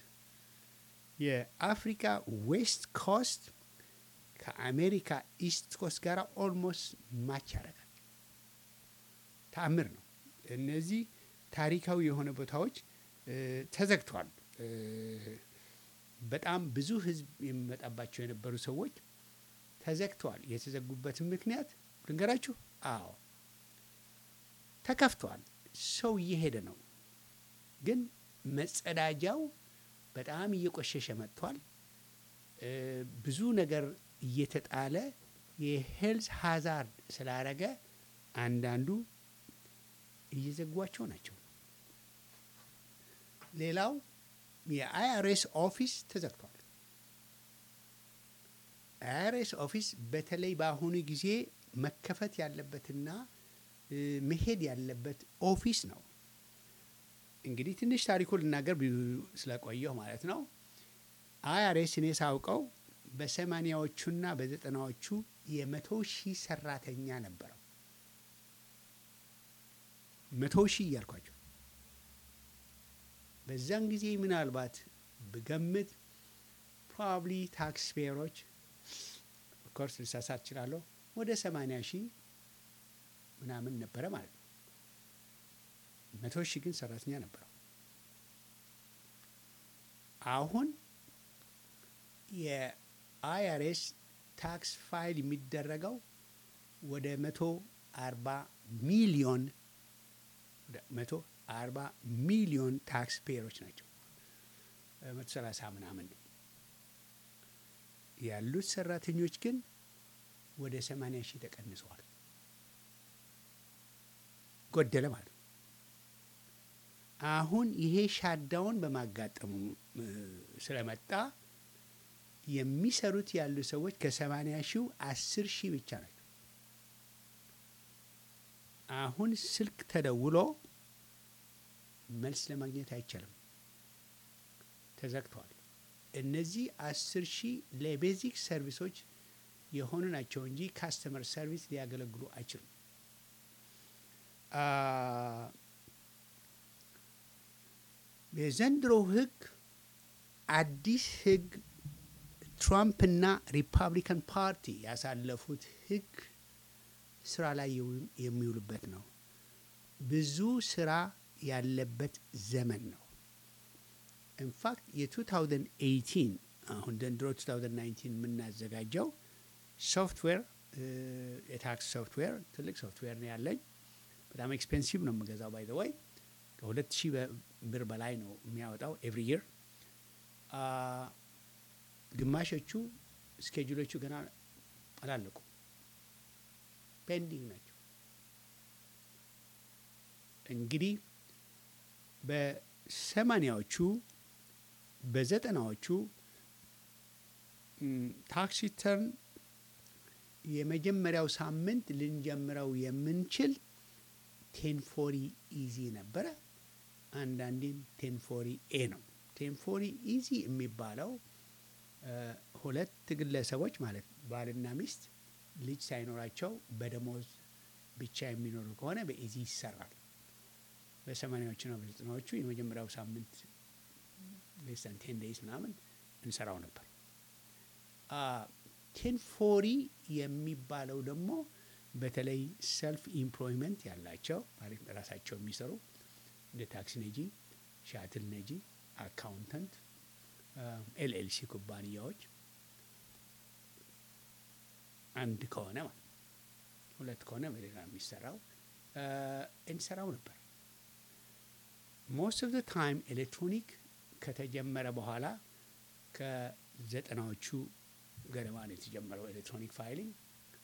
የአፍሪካ ዌስት ኮስት ከአሜሪካ ኢስት ኮስት ጋር ኦልሞስት ማች ያደርጋል። ተአምር ነው። እነዚህ ታሪካዊ የሆነ ቦታዎች እ፣ ተዘግተዋል። እ፣ በጣም ብዙ ሕዝብ የሚመጣባቸው የነበሩ ሰዎች ተዘግተዋል። የተዘጉበትን ምክንያት ልንገራችሁ። አዎ ተከፍተዋል። ሰው እየሄደ ነው፣ ግን መጸዳጃው በጣም እየቆሸሸ መጥቷል። እ፣ ብዙ ነገር እየተጣለ የሄልዝ ሃዛርድ ስላረገ አንዳንዱ እየዘጓቸው ናቸው። ሌላው የአይአርኤስ ኦፊስ ተዘግቷል። አይአርኤስ ኦፊስ በተለይ በአሁኑ ጊዜ መከፈት ያለበትና እ፣ መሄድ ያለበት ኦፊስ ነው። እንግዲህ ትንሽ ታሪኩ ልናገር ብዙ ስለቆየሁ ማለት ነው። አይአርኤስ እኔ ሳውቀው በሰማኒያዎቹና በዘጠናዎቹ የመቶ ሺህ ሰራተኛ ነበረው። መቶ ሺህ እያልኳቸው በዛን ጊዜ ምናልባት ብገምት ፕሮባብሊ ታክስ ፔየሮች ኦፍኮርስ ልሳሳት እችላለሁ ወደ ሰማንያ ሺህ ምናምን ነበረ ማለት ነው። መቶ ሺህ ግን ሰራተኛ ነበረው። አሁን የአይአርኤስ ታክስ ፋይል የሚደረገው ወደ መቶ አርባ ሚሊዮን ወደ መቶ አርባ ሚሊዮን ታክስ ፔየሮች ናቸው። መቶ ሰላሳ ምናምን ነው ያሉት ሰራተኞች ግን ወደ ሰማንያ ሺህ ተቀንሰዋል። ጎደለ ማለት ነው። አሁን ይሄ ሻዳውን በማጋጠሙ እ፣ ስለመጣ የሚሰሩት ያሉ ሰዎች ከሰማንያ ሺው አስር ሺህ ብቻ ናቸው። አሁን ስልክ ተደውሎ መልስ ለማግኘት አይቻልም፣ ተዘግተዋል። እነዚህ አስር ሺህ ለቤዚክ ሰርቪሶች የሆኑ ናቸው እንጂ ካስተመር ሰርቪስ ሊያገለግሉ አይችሉም። አ፣ የዘንድሮ ህግ አዲስ ህግ ትራምፕና ሪፐብሊካን ፓርቲ ያሳለፉት ህግ ስራ ላይ የው- የሚውልበት ነው። ብዙ ስራ ያለበት ዘመን ነው። ኢንፋክት የ2018 አሁን ዘንድሮ 2019 የምናዘጋጀው ሶፍትዌር እ፣ የታክስ ሶፍትዌር ትልቅ ሶፍትዌር ነው ያለኝ። በጣም ኤክስፔንሲቭ ነው የምገዛው። ባይ ዘ ወይ ከሁለት ሺህ በ- ብር በላይ ነው የሚያወጣው ኤቭሪ ይር። ግማሾቹ ስኬጁሎቹ ገና አላለቁም፣ ፔንዲንግ ናቸው። እንግዲህ በሰማኒያዎቹ በዘጠናዎቹ ም፣ ታክስ ሪተርን የመጀመሪያው ሳምንት ልንጀምረው የምንችል ቴንፎሪ ኢዚ ነበረ። አንዳንዴም ቴንፎሪ ኤ ነው። ቴንፎሪ ኢዚ የሚባለው እ፣ ሁለት ግለሰቦች ማለት ባልና ሚስት ልጅ ሳይኖራቸው በደሞዝ ብቻ የሚኖሩ ከሆነ በኢዚ ይሰራል። በሰማኒያዎቹና በዘጠናዎቹ የመጀመሪያው ሳምንት ሌሳን ቴን ዴይስ ምናምን እንሰራው ነበር። ቴንፎሪ የሚባለው ደግሞ በተለይ ሰልፍ ኢምፕሎይመንት ያላቸው ማለት ራሳቸው የሚሰሩ እንደ ታክሲ ነጂ፣ ሻትል ነጂ፣ አካውንተንት፣ ኤልኤልሲ ኩባንያዎች አንድ ከሆነ ማለት ሁለት ከሆነ በሌላ የሚሰራው እ፣ እንሰራው ነበር። ሞስት ኦፍ ዘ ታይም ኤሌክትሮኒክ ከተጀመረ በኋላ ከዘጠናዎቹ ገደማ ነው የተጀመረው ኤሌክትሮኒክ ፋይሊንግ።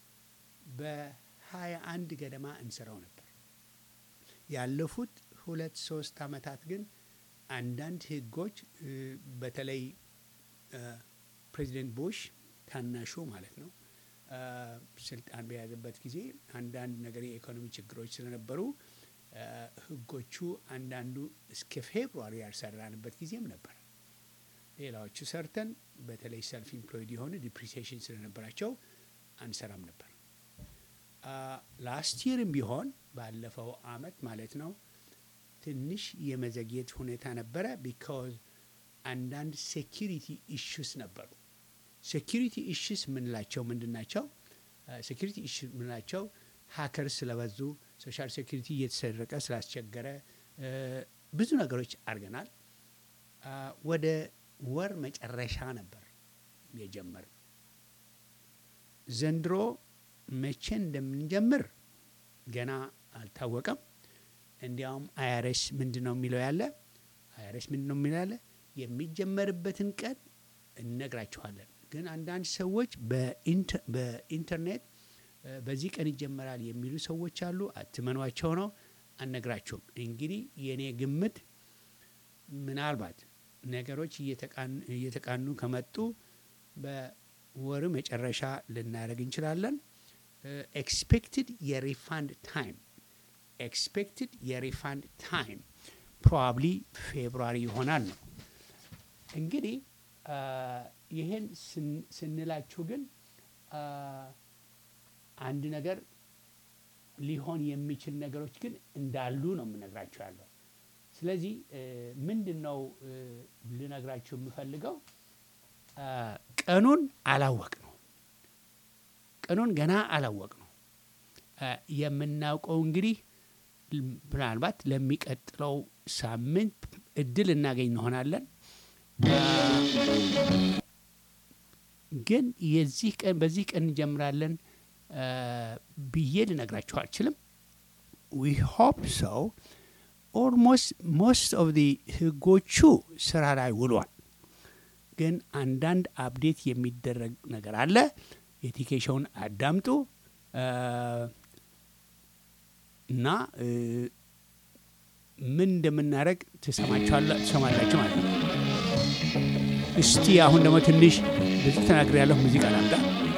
በሀያ አንድ ገደማ እንሰራው ነበር። ያለፉት ሁለት ሶስት አመታት ግን አንዳንድ ህጎች እ፣ በተለይ እ፣ ፕሬዚደንት ቡሽ ታናሹ ማለት ነው አ፣ ስልጣን በያዘበት ጊዜ አንዳንድ ነገር የኢኮኖሚ ችግሮች ስለነበሩ አ፣ ህጎቹ አንዳንዱ እስከ ፌብሩዋሪ ያልሰራንበት ጊዜም ነበር። ሌላዎቹ ሰርተን በተለይ ሰልፍ ኢምፕሎይድ የሆኑ ዲፕሪሲዬሽን ስለነበራቸው አንሰራም ነበር። ላስት ይርም ቢሆን ባለፈው አመት ማለት ነው ትንሽ የመዘግየት ሁኔታ ነበረ። ቢካዝ አንዳንድ ሴኪሪቲ ኢሹስ ነበሩ። ሴኪሪቲ ኢሹስ የምንላቸው ምንድን ናቸው? ሴኪሪቲ ኢሹ የምንላቸው ሀከርስ ስለበዙ ሶሻል ሴኪሪቲ እየተሰረቀ ስላስቸገረ እ፣ ብዙ ነገሮች አድርገናል። አ፣ ወደ ወር መጨረሻ ነበር የጀመርነው። ዘንድሮ መቼ እንደምንጀምር ገና አልታወቀም። እንዲያውም አይአርኤስ ምንድን ነው የሚለው ያለ አይአርኤስ ምንድን ነው የሚለው ያለ የሚጀመርበትን ቀን እነግራችኋለን። ግን አንዳንድ ሰዎች በኢንተ- በኢንተርኔት እ፣ በዚህ ቀን ይጀመራል የሚሉ ሰዎች አሉ። አትመኗቸው ነው፣ አልነግራችሁም። እንግዲህ የእኔ ግምት ምናልባት ነገሮች እየተቃን- እየተቃኑ ከመጡ በወሩ መጨረሻ ልናደርግ እንችላለን። ኤክስፔክትድ የሪፋንድ ታይም ኤክስፔክትድ የሪፋንድ ታይም ፕሮባብሊ ፌብሩዋሪ ይሆናል ነው። እንግዲህ አ፣ ይህን ስን- ስንላችሁ ግን አ፣ አንድ ነገር ሊሆን የሚችል ነገሮች ግን እንዳሉ ነው የምነግራችሁ ያለው። ስለዚህ እ፣ ምንድን ነው እ፣ ልነግራችሁ የምፈልገው አ፣ ቀኑን አላወቅ ነው። ቀኑን ገና አላወቅ ነው። አ፣ የምናውቀው እንግዲህ ል- ምናልባት ለሚቀጥለው ሳምንት እድል እናገኝ እንሆናለን። አ፣ ግን የዚህ ቀን በዚህ ቀን እንጀምራለን አ፣ ብዬ ልነግራችሁ አልችልም። ዊ ሆፕ ሰው ኦልሞስት ሞስት ኦፍ ዲ ህጎቹ ስራ ላይ ውሏል። ግን አንዳንድ አፕዴት የሚደረግ ነገር አለ። የቲኬሽውን አዳምጡ አ፣ እና እ፣ ምን እንደምናደርግ ትሰማችኋላ- ትሰማላችሁ ማለት ነው። እስቲ አሁን ደግሞ ትንሽ ብዙ ተናግሬ ያለሁ ሙዚቃ ላምጣ።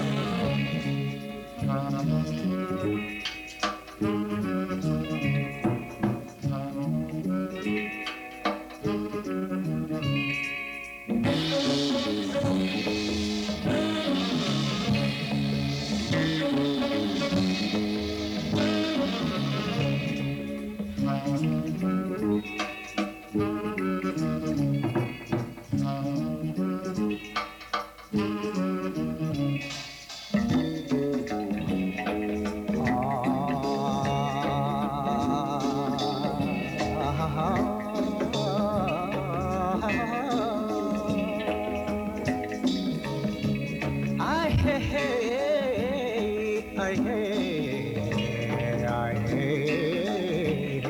I hey hey, I hey, I hey.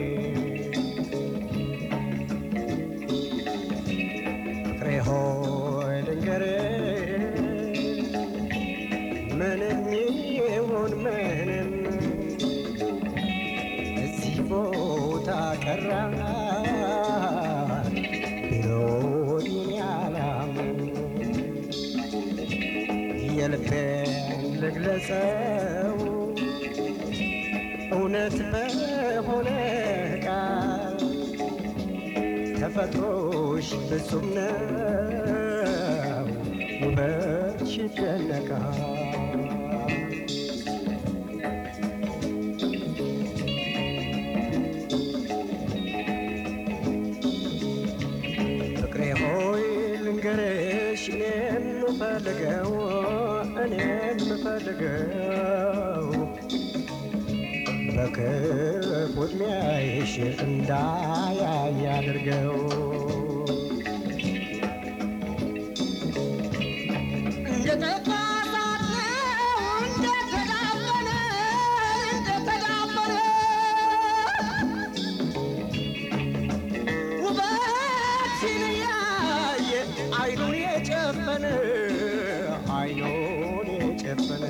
ፍቅሬ ሆይ ልንገርህ ምንም ይሁን ምንም እዚህ ቦታ ቀራ ቢሮኝ ያላምን የልቤን ልግለጸው እውነት በሆነ ቃል ተፈጥሮሽ ፍጹም ነው ውበትሽ ይደነቃል ፍቅሬ ሆይ ልንገርሽ እኔ የምፈልገው እኔ የምፈልገው በክፉ ዕድሜሽ እንዳያይ አድርገው ውበትሽን ያየ አይኑን የጨፈነ አይኑን የጨፈነ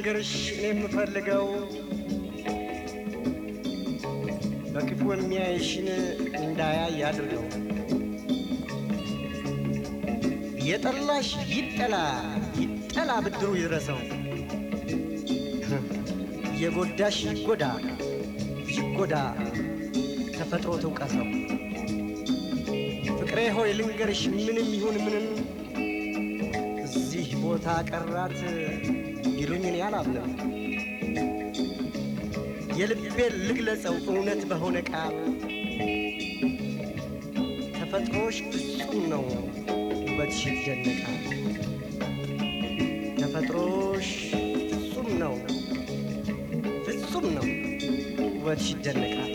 ልንገርሽ እኔ የምፈልገው በክፉ የሚያይሽን እንዳያይ አድርገው። የጠላሽ ይጠላ ይጠላ ብድሩ ይድረሰው። የጎዳሽ ይጎዳ ይጎዳ ተፈጥሮ ትውቀሰው። ፍቅሬ ሆይ ልንገርሽ ምንም ይሁን ምንም እዚህ ቦታ ቀራት ይሉኝን ያላምንም የልቤን ልግለጸው እውነት በሆነ ቃል ተፈጥሮሽ ፍጹም ነው ውበትሽ ይደነቃል። ተፈጥሮሽ ፍጹም ነው ፍጹም ነው ውበትሽ ይደነቃል።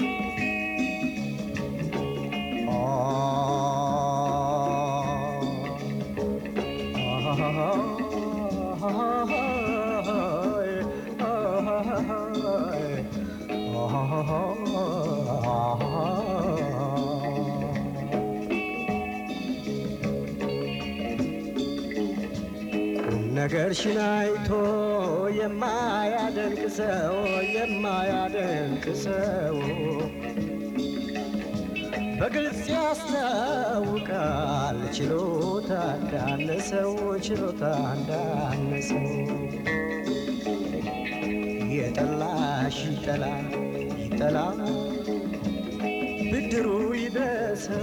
ቁም ነገርሽን አይቶ የማያደንቅ ሰው የማያደንቅ ሰው በግልጽ ያስታውቃል ችሎታ እንዳነሰው ችሎታ እንዳነሰው የጠላሽ ይጠላ ይጠላ ብድሩ ይድረሰው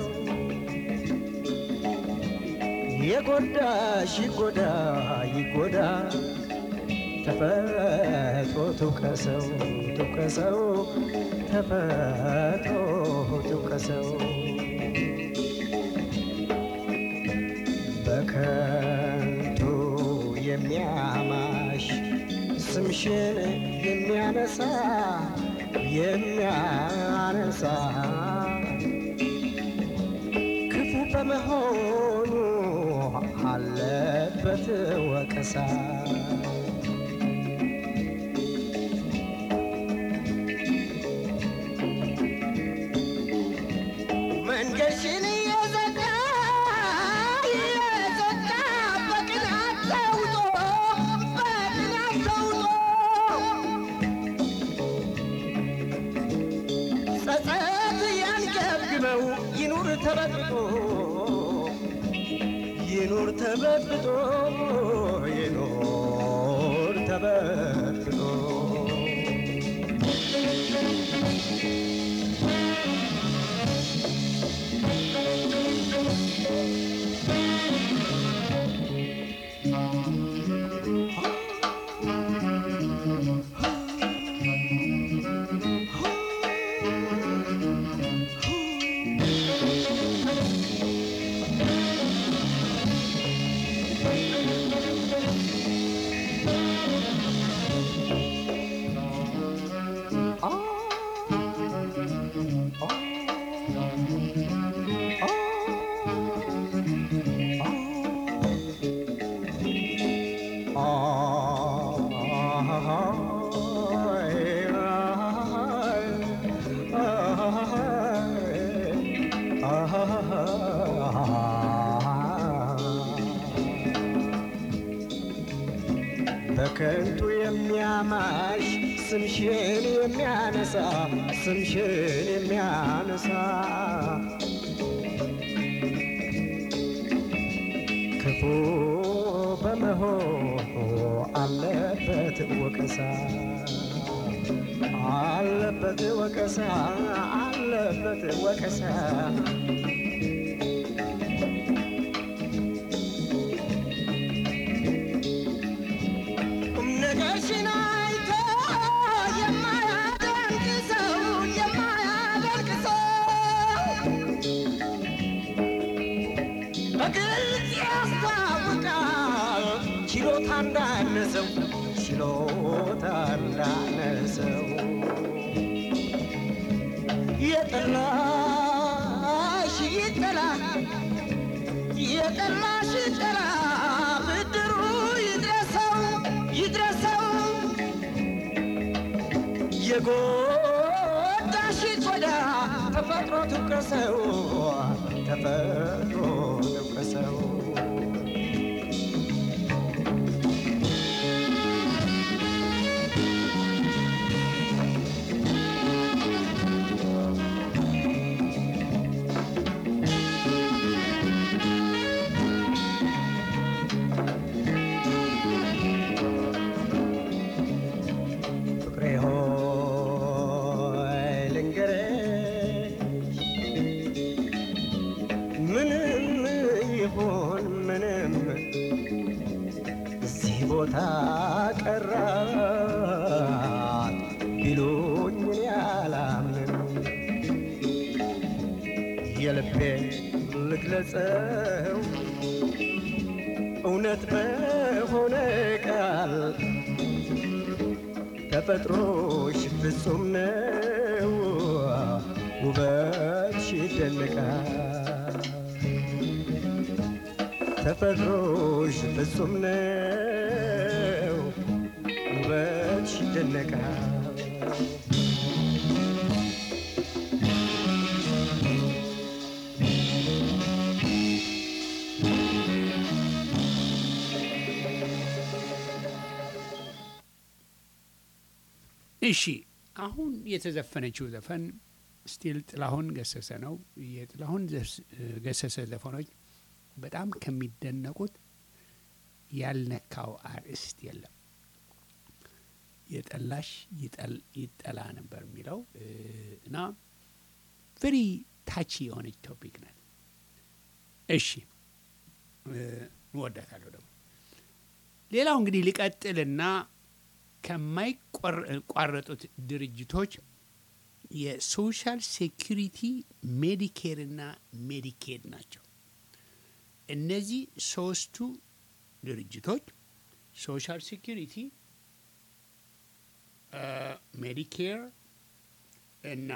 የጎዳሽ ይጎዳ ይጎዳ ተፈጥሮ ትውቀሰው ትውቀሰው ተፈጥሮ ትውቀሰው በከንቱ የሚያማሽ ስምሽን የሚያነሳ የሚያነሳ ክፉ በመሆኑ አለበት ወቀሳ። መንገድሽን እየዘጋ እየዘጋ በቅናት ተውጦ በቅናት ተውጦ ጸጸት ያንገብግበው ይኑር ተበጥጦ ይኑር ተበጥጦ ይኑር ተበጥጦ በከንቱ የሚያማሽ ስምሽን የሚያነሳ ስምሽን የሚያነሳ ክፉ በመሆኑ አለበት ወቀሳ አለበት ወቀሳ አለበት ወቀሳ ቁም ነገርሽን አይቶ የማያደንቅ ሰው የማያደንቅ ሰው በግልጽ ያስታውቃል ችሎታ እንዳነሰው ችሎታ እንዳነሰው የጠላሽ ይጠላ የጠላሽ ይጠላ ብድሩ ይድረሰው ይድረሰው የጎዳሽ ይጎዳ ተፈጥሮ ትውቀሰው ተፈጥሮ ትውቀሰው ምንም ይሁን ምንም እዚህ ቦታ ቀራት ቢሉኝ እኔ አላምንም። የልቤን ልግለጸው እውነት በሆነ ቃል ተፈጥሮሽ ፍጹም ነው ውበትሽ ይደነቃል ተፈጥሮሽ ፍጹም ነው ውበትሽ ይደነቃል እሺ አሁን የተዘፈነችው ዘፈን ስቲል ጥላሁን ገሰሰ ነው። የጥላሁን ዘስ- ገሰሰ ዘፈኖች በጣም ከሚደነቁት ያልነካው አርዕስት የለም። የጠላሽ ይጠል- ይጠላ ነበር የሚለው እ፣ እና ቨሪ ታቺ የሆነች ቶፒክ ናት። እሺ እ፣ እወዳታለሁ ደግሞ ሌላው እንግዲህ ሊቀጥልና ከማይቋረጡት ድርጅቶች የሶሻል ሴኪሪቲ ሜዲኬር እና ሜዲኬድ ናቸው። እነዚህ ሶስቱ ድርጅቶች ሶሻል ሴኪሪቲ፣ ሜዲኬር እና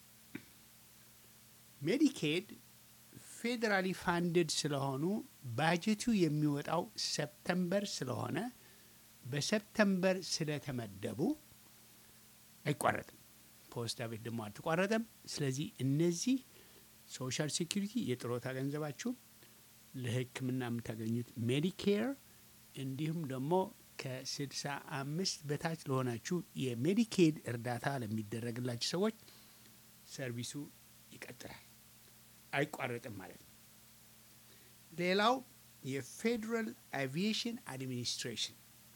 ሜዲኬድ ፌዴራሊ ፋንድድ ስለሆኑ ባጀቱ የሚወጣው ሰፕተምበር ስለሆነ በሰፕተምበር ስለተመደቡ አይቋረጥም። ፖስታ ቤት ደግሞ አልተቋረጠም። ስለዚህ እነዚህ ሶሻል ሴኪሪቲ የጥሮታ ገንዘባችሁ፣ ለሕክምና የምታገኙት ሜዲኬር እንዲሁም ደግሞ ከስድሳ አምስት በታች ለሆናችሁ የሜዲኬድ እርዳታ ለሚደረግላችሁ ሰዎች ሰርቪሱ ይቀጥላል፣ አይቋረጥም ማለት ነው። ሌላው የፌዴራል አቪዬሽን አድሚኒስትሬሽን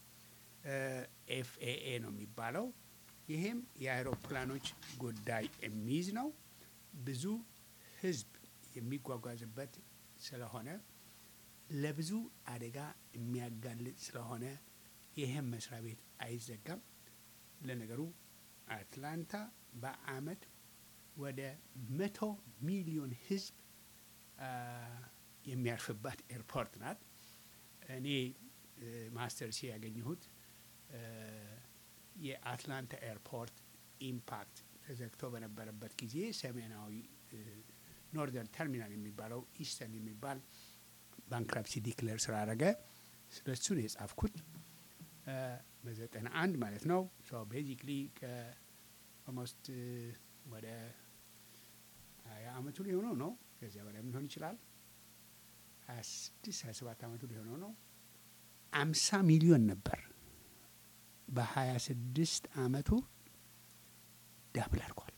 ኤፍኤኤ ነው የሚባለው። ይሄም የአውሮፕላኖች ጉዳይ የሚይዝ ነው። ብዙ ህዝብ የሚጓጓዝበት ስለሆነ ለብዙ አደጋ የሚያጋልጥ ስለሆነ ይህም መስሪያ ቤት አይዘጋም። ለነገሩ አትላንታ በአመት ወደ መቶ ሚሊዮን ህዝብ አ፣ የሚያርፍባት ኤርፖርት ናት። እኔ ማስተርሲ ያገኘሁት እ፣ የአትላንታ ኤርፖርት ኢምፓክት ተዘግቶ በነበረበት ጊዜ ሰሜናዊ ኖርዘርን ተርሚናል የሚባለው ኢስተርን የሚባል ባንክራፕሲ ዲክለር ስላደረገ ስለ እሱ ነው የጻፍኩት እ፣ በዘጠና አንድ ማለት ነው። ቤዚክሊ ኦልሞስት ወደ ሀያ አመቱ ሊሆነው ነው። ከዚያ በላይ ሊሆን ይችላል። ሀያ ስድስት ሀያ ሰባት አመቱ ሊሆነው ነው። አምሳ ሚሊዮን ነበር። በሀያ ስድስት አመቱ ዳብል አድርጓል።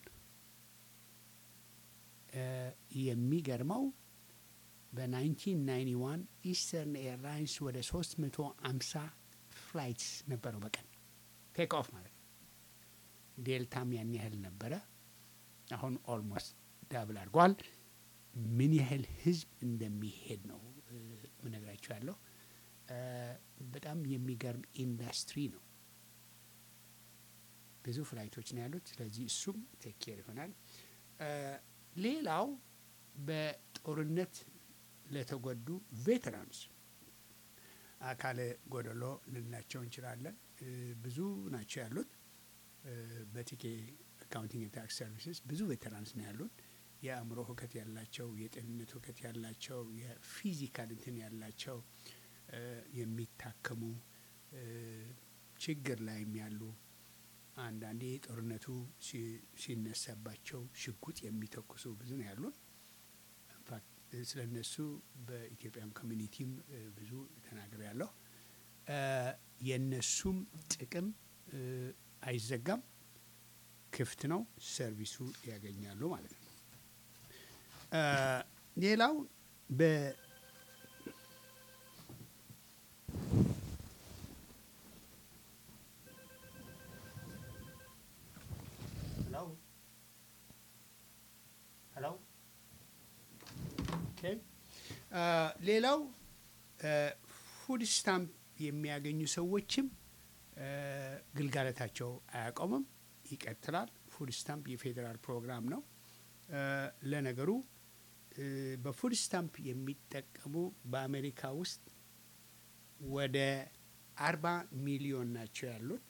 እ፣ የሚገርመው በ1991 ኢስተርን ኤርላይንስ ወደ 350 ፍላይትስ ነበረው በቀን ቴክ ኦፍ ማለት ነው። ዴልታም ያን ያህል ነበረ። አሁን ኦልሞስት ዳብል አድርጓል። ምን ያህል ህዝብ እንደሚሄድ ነው እ፣ ምነግራችሁ ያለው እ፣ በጣም የሚገርም ኢንዱስትሪ ነው። ብዙ ፍላይቶች ነው ያሉት። ስለዚህ እሱም ቴክ ኬር ይሆናል። እ፣ ሌላው በጦርነት ለተጎዱ ቬተራንስ አካለ ጎደሎ ልንላቸው እንችላለን። እ፣ ብዙ ናቸው ያሉት። እ፣ በቲኬ አካውንቲንግ ታክስ ሰርቪስስ ብዙ ቬተራንስ ነው ያሉት። የአእምሮ ሁከት ያላቸው፣ የጤንነት ሁከት ያላቸው፣ የፊዚካል እንትን ያላቸው እ፣ የሚታከሙ እ፣ ችግር ላይም ያሉ አንዳንዴ ጦርነቱ ሲ- ሲነሳባቸው ሽጉጥ የሚተኩሱ ብዙ ነው ያሉን። ኢንፋክት ስለ እነሱ በኢትዮጵያም ኮሚኒቲም እ፣ ብዙ ተናግሬ ያለሁ። የእነሱም ጥቅም እ፣ አይዘጋም፣ ክፍት ነው፣ ሰርቪሱ ያገኛሉ ማለት ነው። እ፣ ሌላው በ ሄሎ ሄሎ ኦኬ አ፣ ሌላው ፉድ ስታምፕ የሚያገኙ ሰዎችም አ፣ ግልጋሎታቸው አያቆምም፣ ይቀጥላል። ፉድ ስታምፕ የፌዴራል ፕሮግራም ነው። አ፣ ለነገሩ እ፣ በፉድ ስታምፕ የሚጠቀሙ በአሜሪካ ውስጥ ወደ አርባ ሚሊዮን ናቸው ያሉት።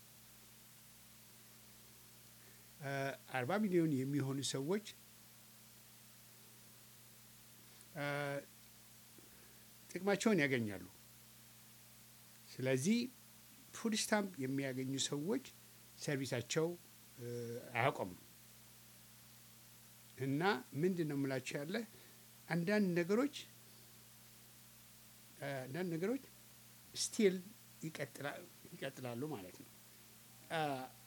አርባ ሚሊዮን የሚሆኑ ሰዎች አ፣ ጥቅማቸውን ያገኛሉ። ስለዚህ ፉድ ስታምፕ የሚያገኙ ሰዎች ሰርቪሳቸው እ፣ አያቆምም እና ምንድን ነው የምላቸው ያለ አንዳንድ ነገሮች አ፣ አንዳንድ ነገሮች ስቲል ይቀጥላሉ ማለት ነው። አ፣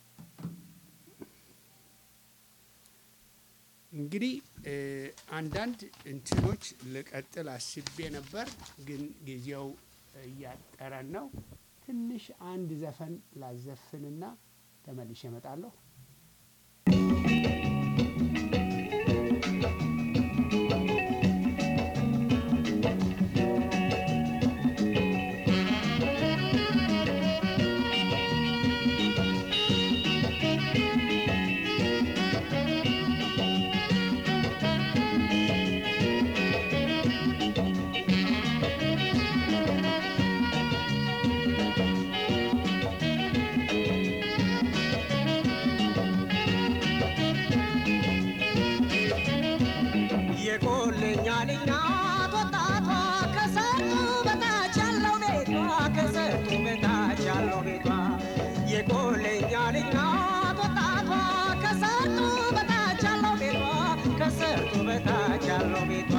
እንግዲህ እ፣ አንዳንድ እንትኖች ልቀጥል አስቤ ነበር፣ ግን ጊዜው እያጠረን ነው። ትንሽ አንድ ዘፈን ላዘፍንና ተመልሼ እመጣለሁ። የቆለኛ ልጅ ናት ወጣቷ ከሰርጡ በታች ያለው ቤቷ ከሰርጡ በታች ያለው ቤቷ የቆለኛ ልጅ ናት ወጣቷ ከሰርጡ በታች ያለው ቤቷ ከሰርጡ በታች ያለው ቤቷ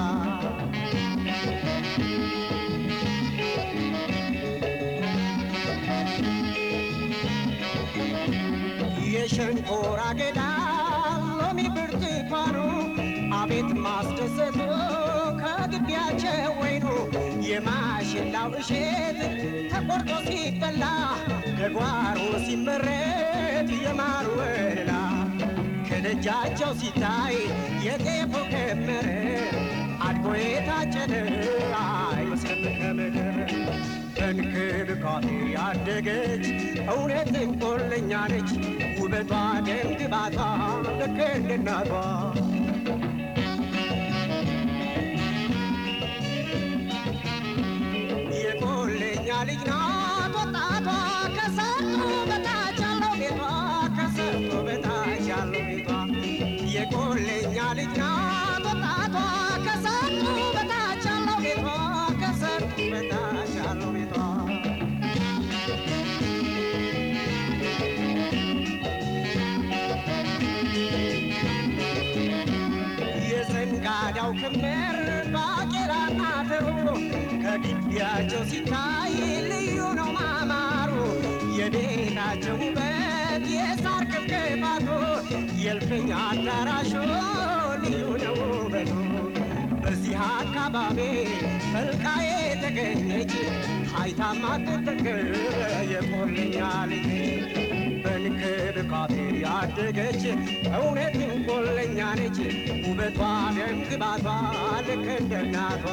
የሸንኮራ አገዳ ሎሚ ብርቱካኑ አቤት ማስደሰቱ ከግቢያቸው ወይኑ የማሽላው እሸት ተቆርጦ ሲበላ ከጓሮ ሲመረት የማር ወለላ ከደጃቸው ሲታይ የጤፉ ክምር አድጎ የታጨደ አይመስልም ከምድር በእንክብካቤ ያደገች እውነትም ቆለኛ ነች ውበቷ ደም ግባቷ ልክ እንደ እናቷ የቆለኛ ልጅ ናት ወጣቷ ከሰርጡ በታች ያለው ቤቷ ከሰርጡ በታች ያለው ቤቷ የቆለኛ ልጅ ናት ወጣቷ ከሰርጡ በታች ያለው ቤቷ ከሰርጡ በታች ያለው ቤቷ የዘንጋዳው ክምር ባቄላና አተሩ ከግቢያቸው ሲታይ ልዩ ነው ማማሩ የቤታቸው ውበት የሳር ክብክባቱ የእልፍኝ አዳራሹ ልዩ ነው ውበቱ በዚህ አካባቢ ፈልቃ የተገኘች ሀይታ ማትጠገብ የቆለኛ ልጅ በንክብካቤ ያደገች እውነትም ቆለኛ ነች ውበቷ ደም ግባቷ ልክ እንደ እናቷ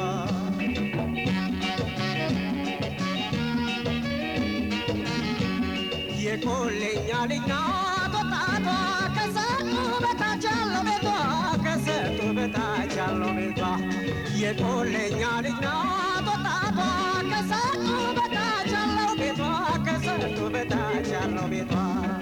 የቆለኛ ልጅ ናት ወጣቷ ከሰርጡ በታች ያለው ቤቷ ከሰርጡ በታች ያለው ቤቷ የቆለኛ ልጅ ናት ወጣቷ ከሰርጡ በታች ያለው ቤቷ ከሰርጡ በታች ያለው ቤቷ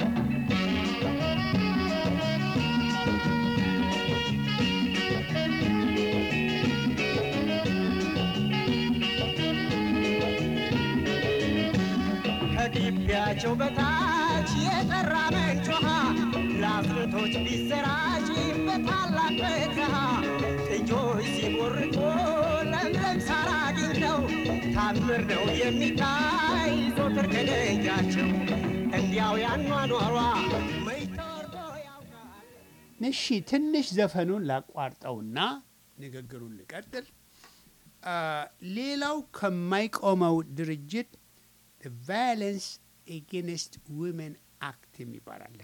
ከግቢያቸው በታች የጠራ ምንጭ ውሃ ለአፍርቶች ቢሰራጭ በታላቅ በረሃ ጥጆች ሲቦርቁ ለምለም ሳር አግኝተው ታምር ነው የሚታይ ዞትር ከደጃቸው እንዲያው ያኗኗሯ መች ተወርቶ ያውቃል እሺ ትንሽ ዘፈኑን ላቋርጠውና ንግግሩን ልቀጥል። አ፣ ሌላው ከማይቆመው ድርጅት ቫዮለንስ ኤጌንስት ውመን አክት የሚባል አለ።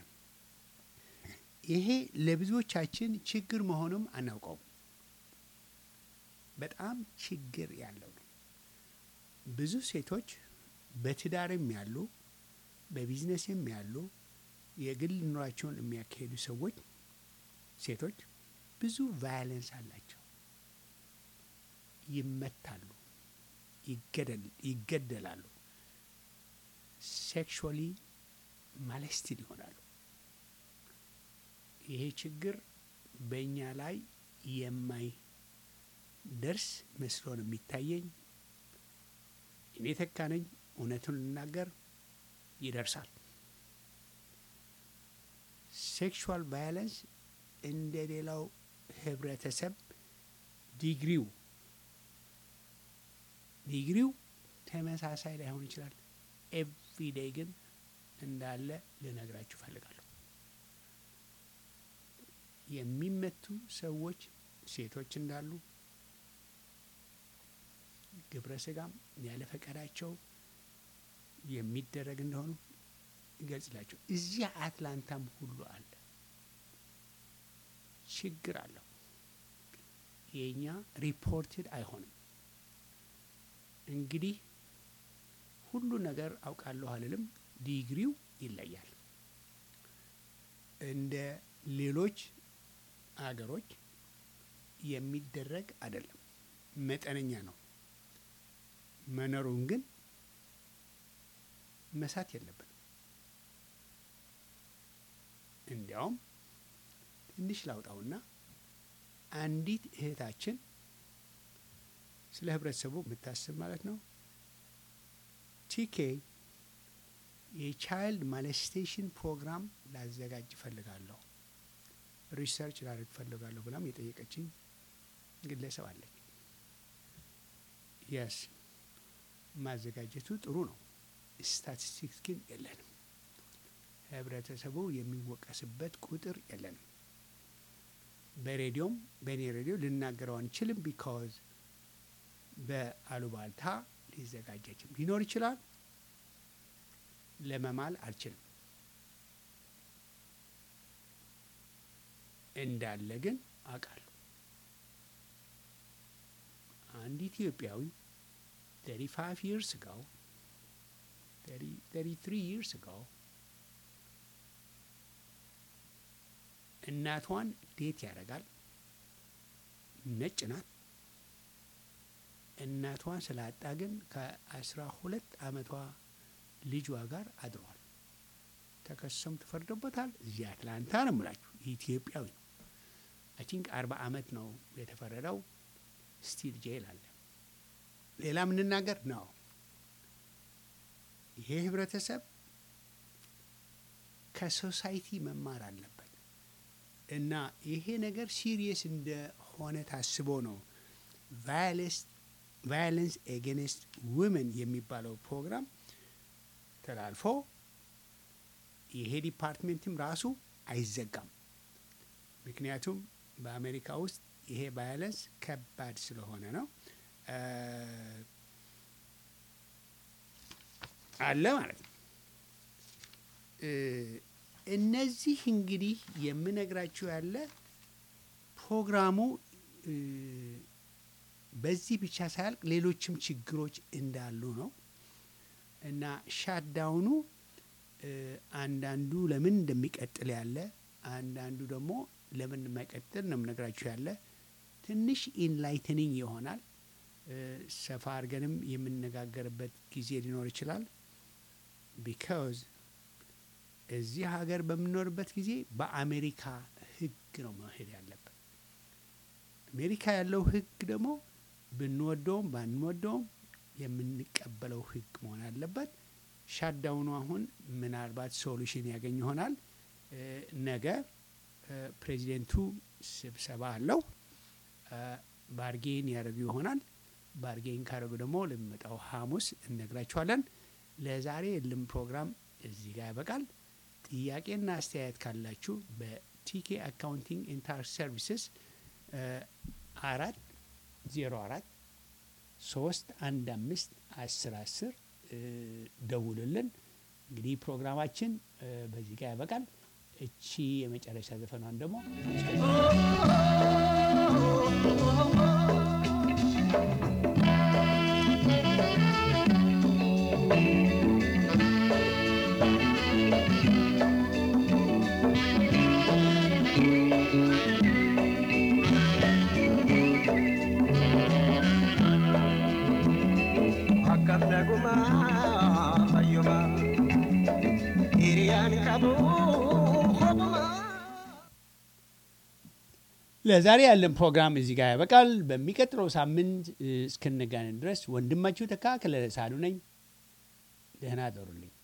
ይሄ ለብዙዎቻችን ችግር መሆኑም አናውቀውም። በጣም ችግር ያለው ነው። ብዙ ሴቶች በትዳርም ያሉ በቢዝነስም ያሉ የግል ኑሯቸውን የሚያካሄዱ ሰዎች ሴቶች ብዙ ቫዮለንስ አላቸው። ይመታሉ፣ ይገደል ይገደላሉ፣ ሴክሹዋሊ ማለስትድ ይሆናሉ። ይሄ ችግር በእኛ ላይ የማይደርስ መስሎ ነው የሚታየኝ። እኔ ተካ ነኝ። እውነቱን ልናገር ይደርሳል። ሴክሹዋል ቫዮለንስ እንደ ሌላው ህብረተሰብ ዲግሪው ዲግሪው ተመሳሳይ ላይሆን ይችላል። ኤቭሪዴይ ግን እንዳለ ልነግራችሁ እፈልጋለሁ። የሚመቱ ሰዎች ሴቶች እንዳሉ ግብረ ስጋም ያለ ፈቃዳቸው የሚደረግ እንደሆኑ ይገልጽላቸው። እዚህ አትላንታም ሁሉ አለ። ችግር አለው። የእኛ ሪፖርትድ አይሆንም። እንግዲህ ሁሉ ነገር አውቃለሁ አልልም። ዲግሪው ይለያል። እንደ ሌሎች አገሮች የሚደረግ አይደለም። መጠነኛ ነው። መኖሩን ግን መሳት የለብንም። እንዲያውም ትንሽ ላውጣውና አንዲት እህታችን ስለ ህብረተሰቡ የምታስብ ማለት ነው ቲኬ የቻይልድ ማለስቴሽን ፕሮግራም ላዘጋጅ እፈልጋለሁ፣ ሪሰርች ላደርግ እፈልጋለሁ ብላም የጠየቀችኝ ግለሰብ አለች። የስ ማዘጋጀቱ ጥሩ ነው። ስታቲስቲክስ ግን የለንም። ህብረተሰቡ የሚወቀስበት ቁጥር የለንም። በሬዲዮም በእኔ ሬዲዮ ልናገረው አንችልም። ቢካዝ በአሉባልታ ሊዘጋጅ አይችልም። ሊኖር ይችላል። ለመማል አልችልም። እንዳለ ግን አውቃለሁ። አንድ ኢትዮጵያዊ ተሪ ፋይቭ ይርስ ጋው ተሪ ትሪ ይርስ ጋው እናቷን ዴት ያደርጋል። ነጭ ናት። እናቷን ስላጣ ግን ከአስራ ሁለት አመቷ ልጇ ጋር አድሯል። ተከሰም ተፈርዶበታል። እዚህ አትላንታ ነው የምላችሁ። ኢትዮጵያዊ ነው። አይ ቲንክ አርባ አመት ነው የተፈረደው። ስቲል ጄል አለ። ሌላ የምንናገር ነው። ይሄ ህብረተሰብ ከሶሳይቲ መማር አለበት እና ይሄ ነገር ሲሪየስ እንደሆነ ታስቦ ነው ቫዮለንስ ኤጌንስት ውመን የሚባለው ፕሮግራም ተላልፎ ይሄ ዲፓርትሜንትም ራሱ አይዘጋም። ምክንያቱም በአሜሪካ ውስጥ ይሄ ቫዮለንስ ከባድ ስለሆነ ነው አለ ማለት ነው። እነዚህ እንግዲህ የምነግራችሁ ያለ ፕሮግራሙ በዚህ ብቻ ሳያልቅ ሌሎችም ችግሮች እንዳሉ ነው እና ሻትዳውኑ አንዳንዱ ለምን እንደሚቀጥል ያለ አንዳንዱ ደግሞ ለምን የማይቀጥል ነው የምነግራችሁ ያለ ትንሽ ኢንላይትኒንግ ይሆናል። ሰፋ አድርገንም የምነጋገርበት ጊዜ ሊኖር ይችላል። ቢካዝ እዚህ ሀገር በምንኖርበት ጊዜ በአሜሪካ ሕግ ነው መሄድ ያለበት። አሜሪካ ያለው ሕግ ደግሞ ብንወደውም ባንወደውም የምንቀበለው ሕግ መሆን አለበት። ሻዳውኑ አሁን ምናልባት ሶሉሽን ያገኝ ይሆናል። ነገ ፕሬዚደንቱ ስብሰባ አለው። ባርጌን ያደርጉ ይሆናል። ባርጌን ካደረጉ ደግሞ ለሚመጣው ሐሙስ እነግራችኋለን። ለዛሬ የልም ፕሮግራም እዚህ ጋር ያበቃል። ጥያቄና አስተያየት ካላችሁ በቲኬ አካውንቲንግ ኤንድ ታክስ ሰርቪስስ አራት ዜሮ አራት ሶስት አንድ አምስት አስር አስር ደውሉልን። እንግዲህ ፕሮግራማችን በዚህ ጋር ያበቃል። እቺ የመጨረሻ ዘፈኗን ደግሞ akkam naguma fayyuma hiriyaan qabu hobuma ለዛሬ ያለን ፕሮግራም እዚህ ጋር ያበቃል። በሚቀጥለው ሳምንት እ፣ እስክንገናኝ ድረስ ወንድማችሁ ተካ ከለለ ሳሉ ነኝ። ደህና አደሩልኝ።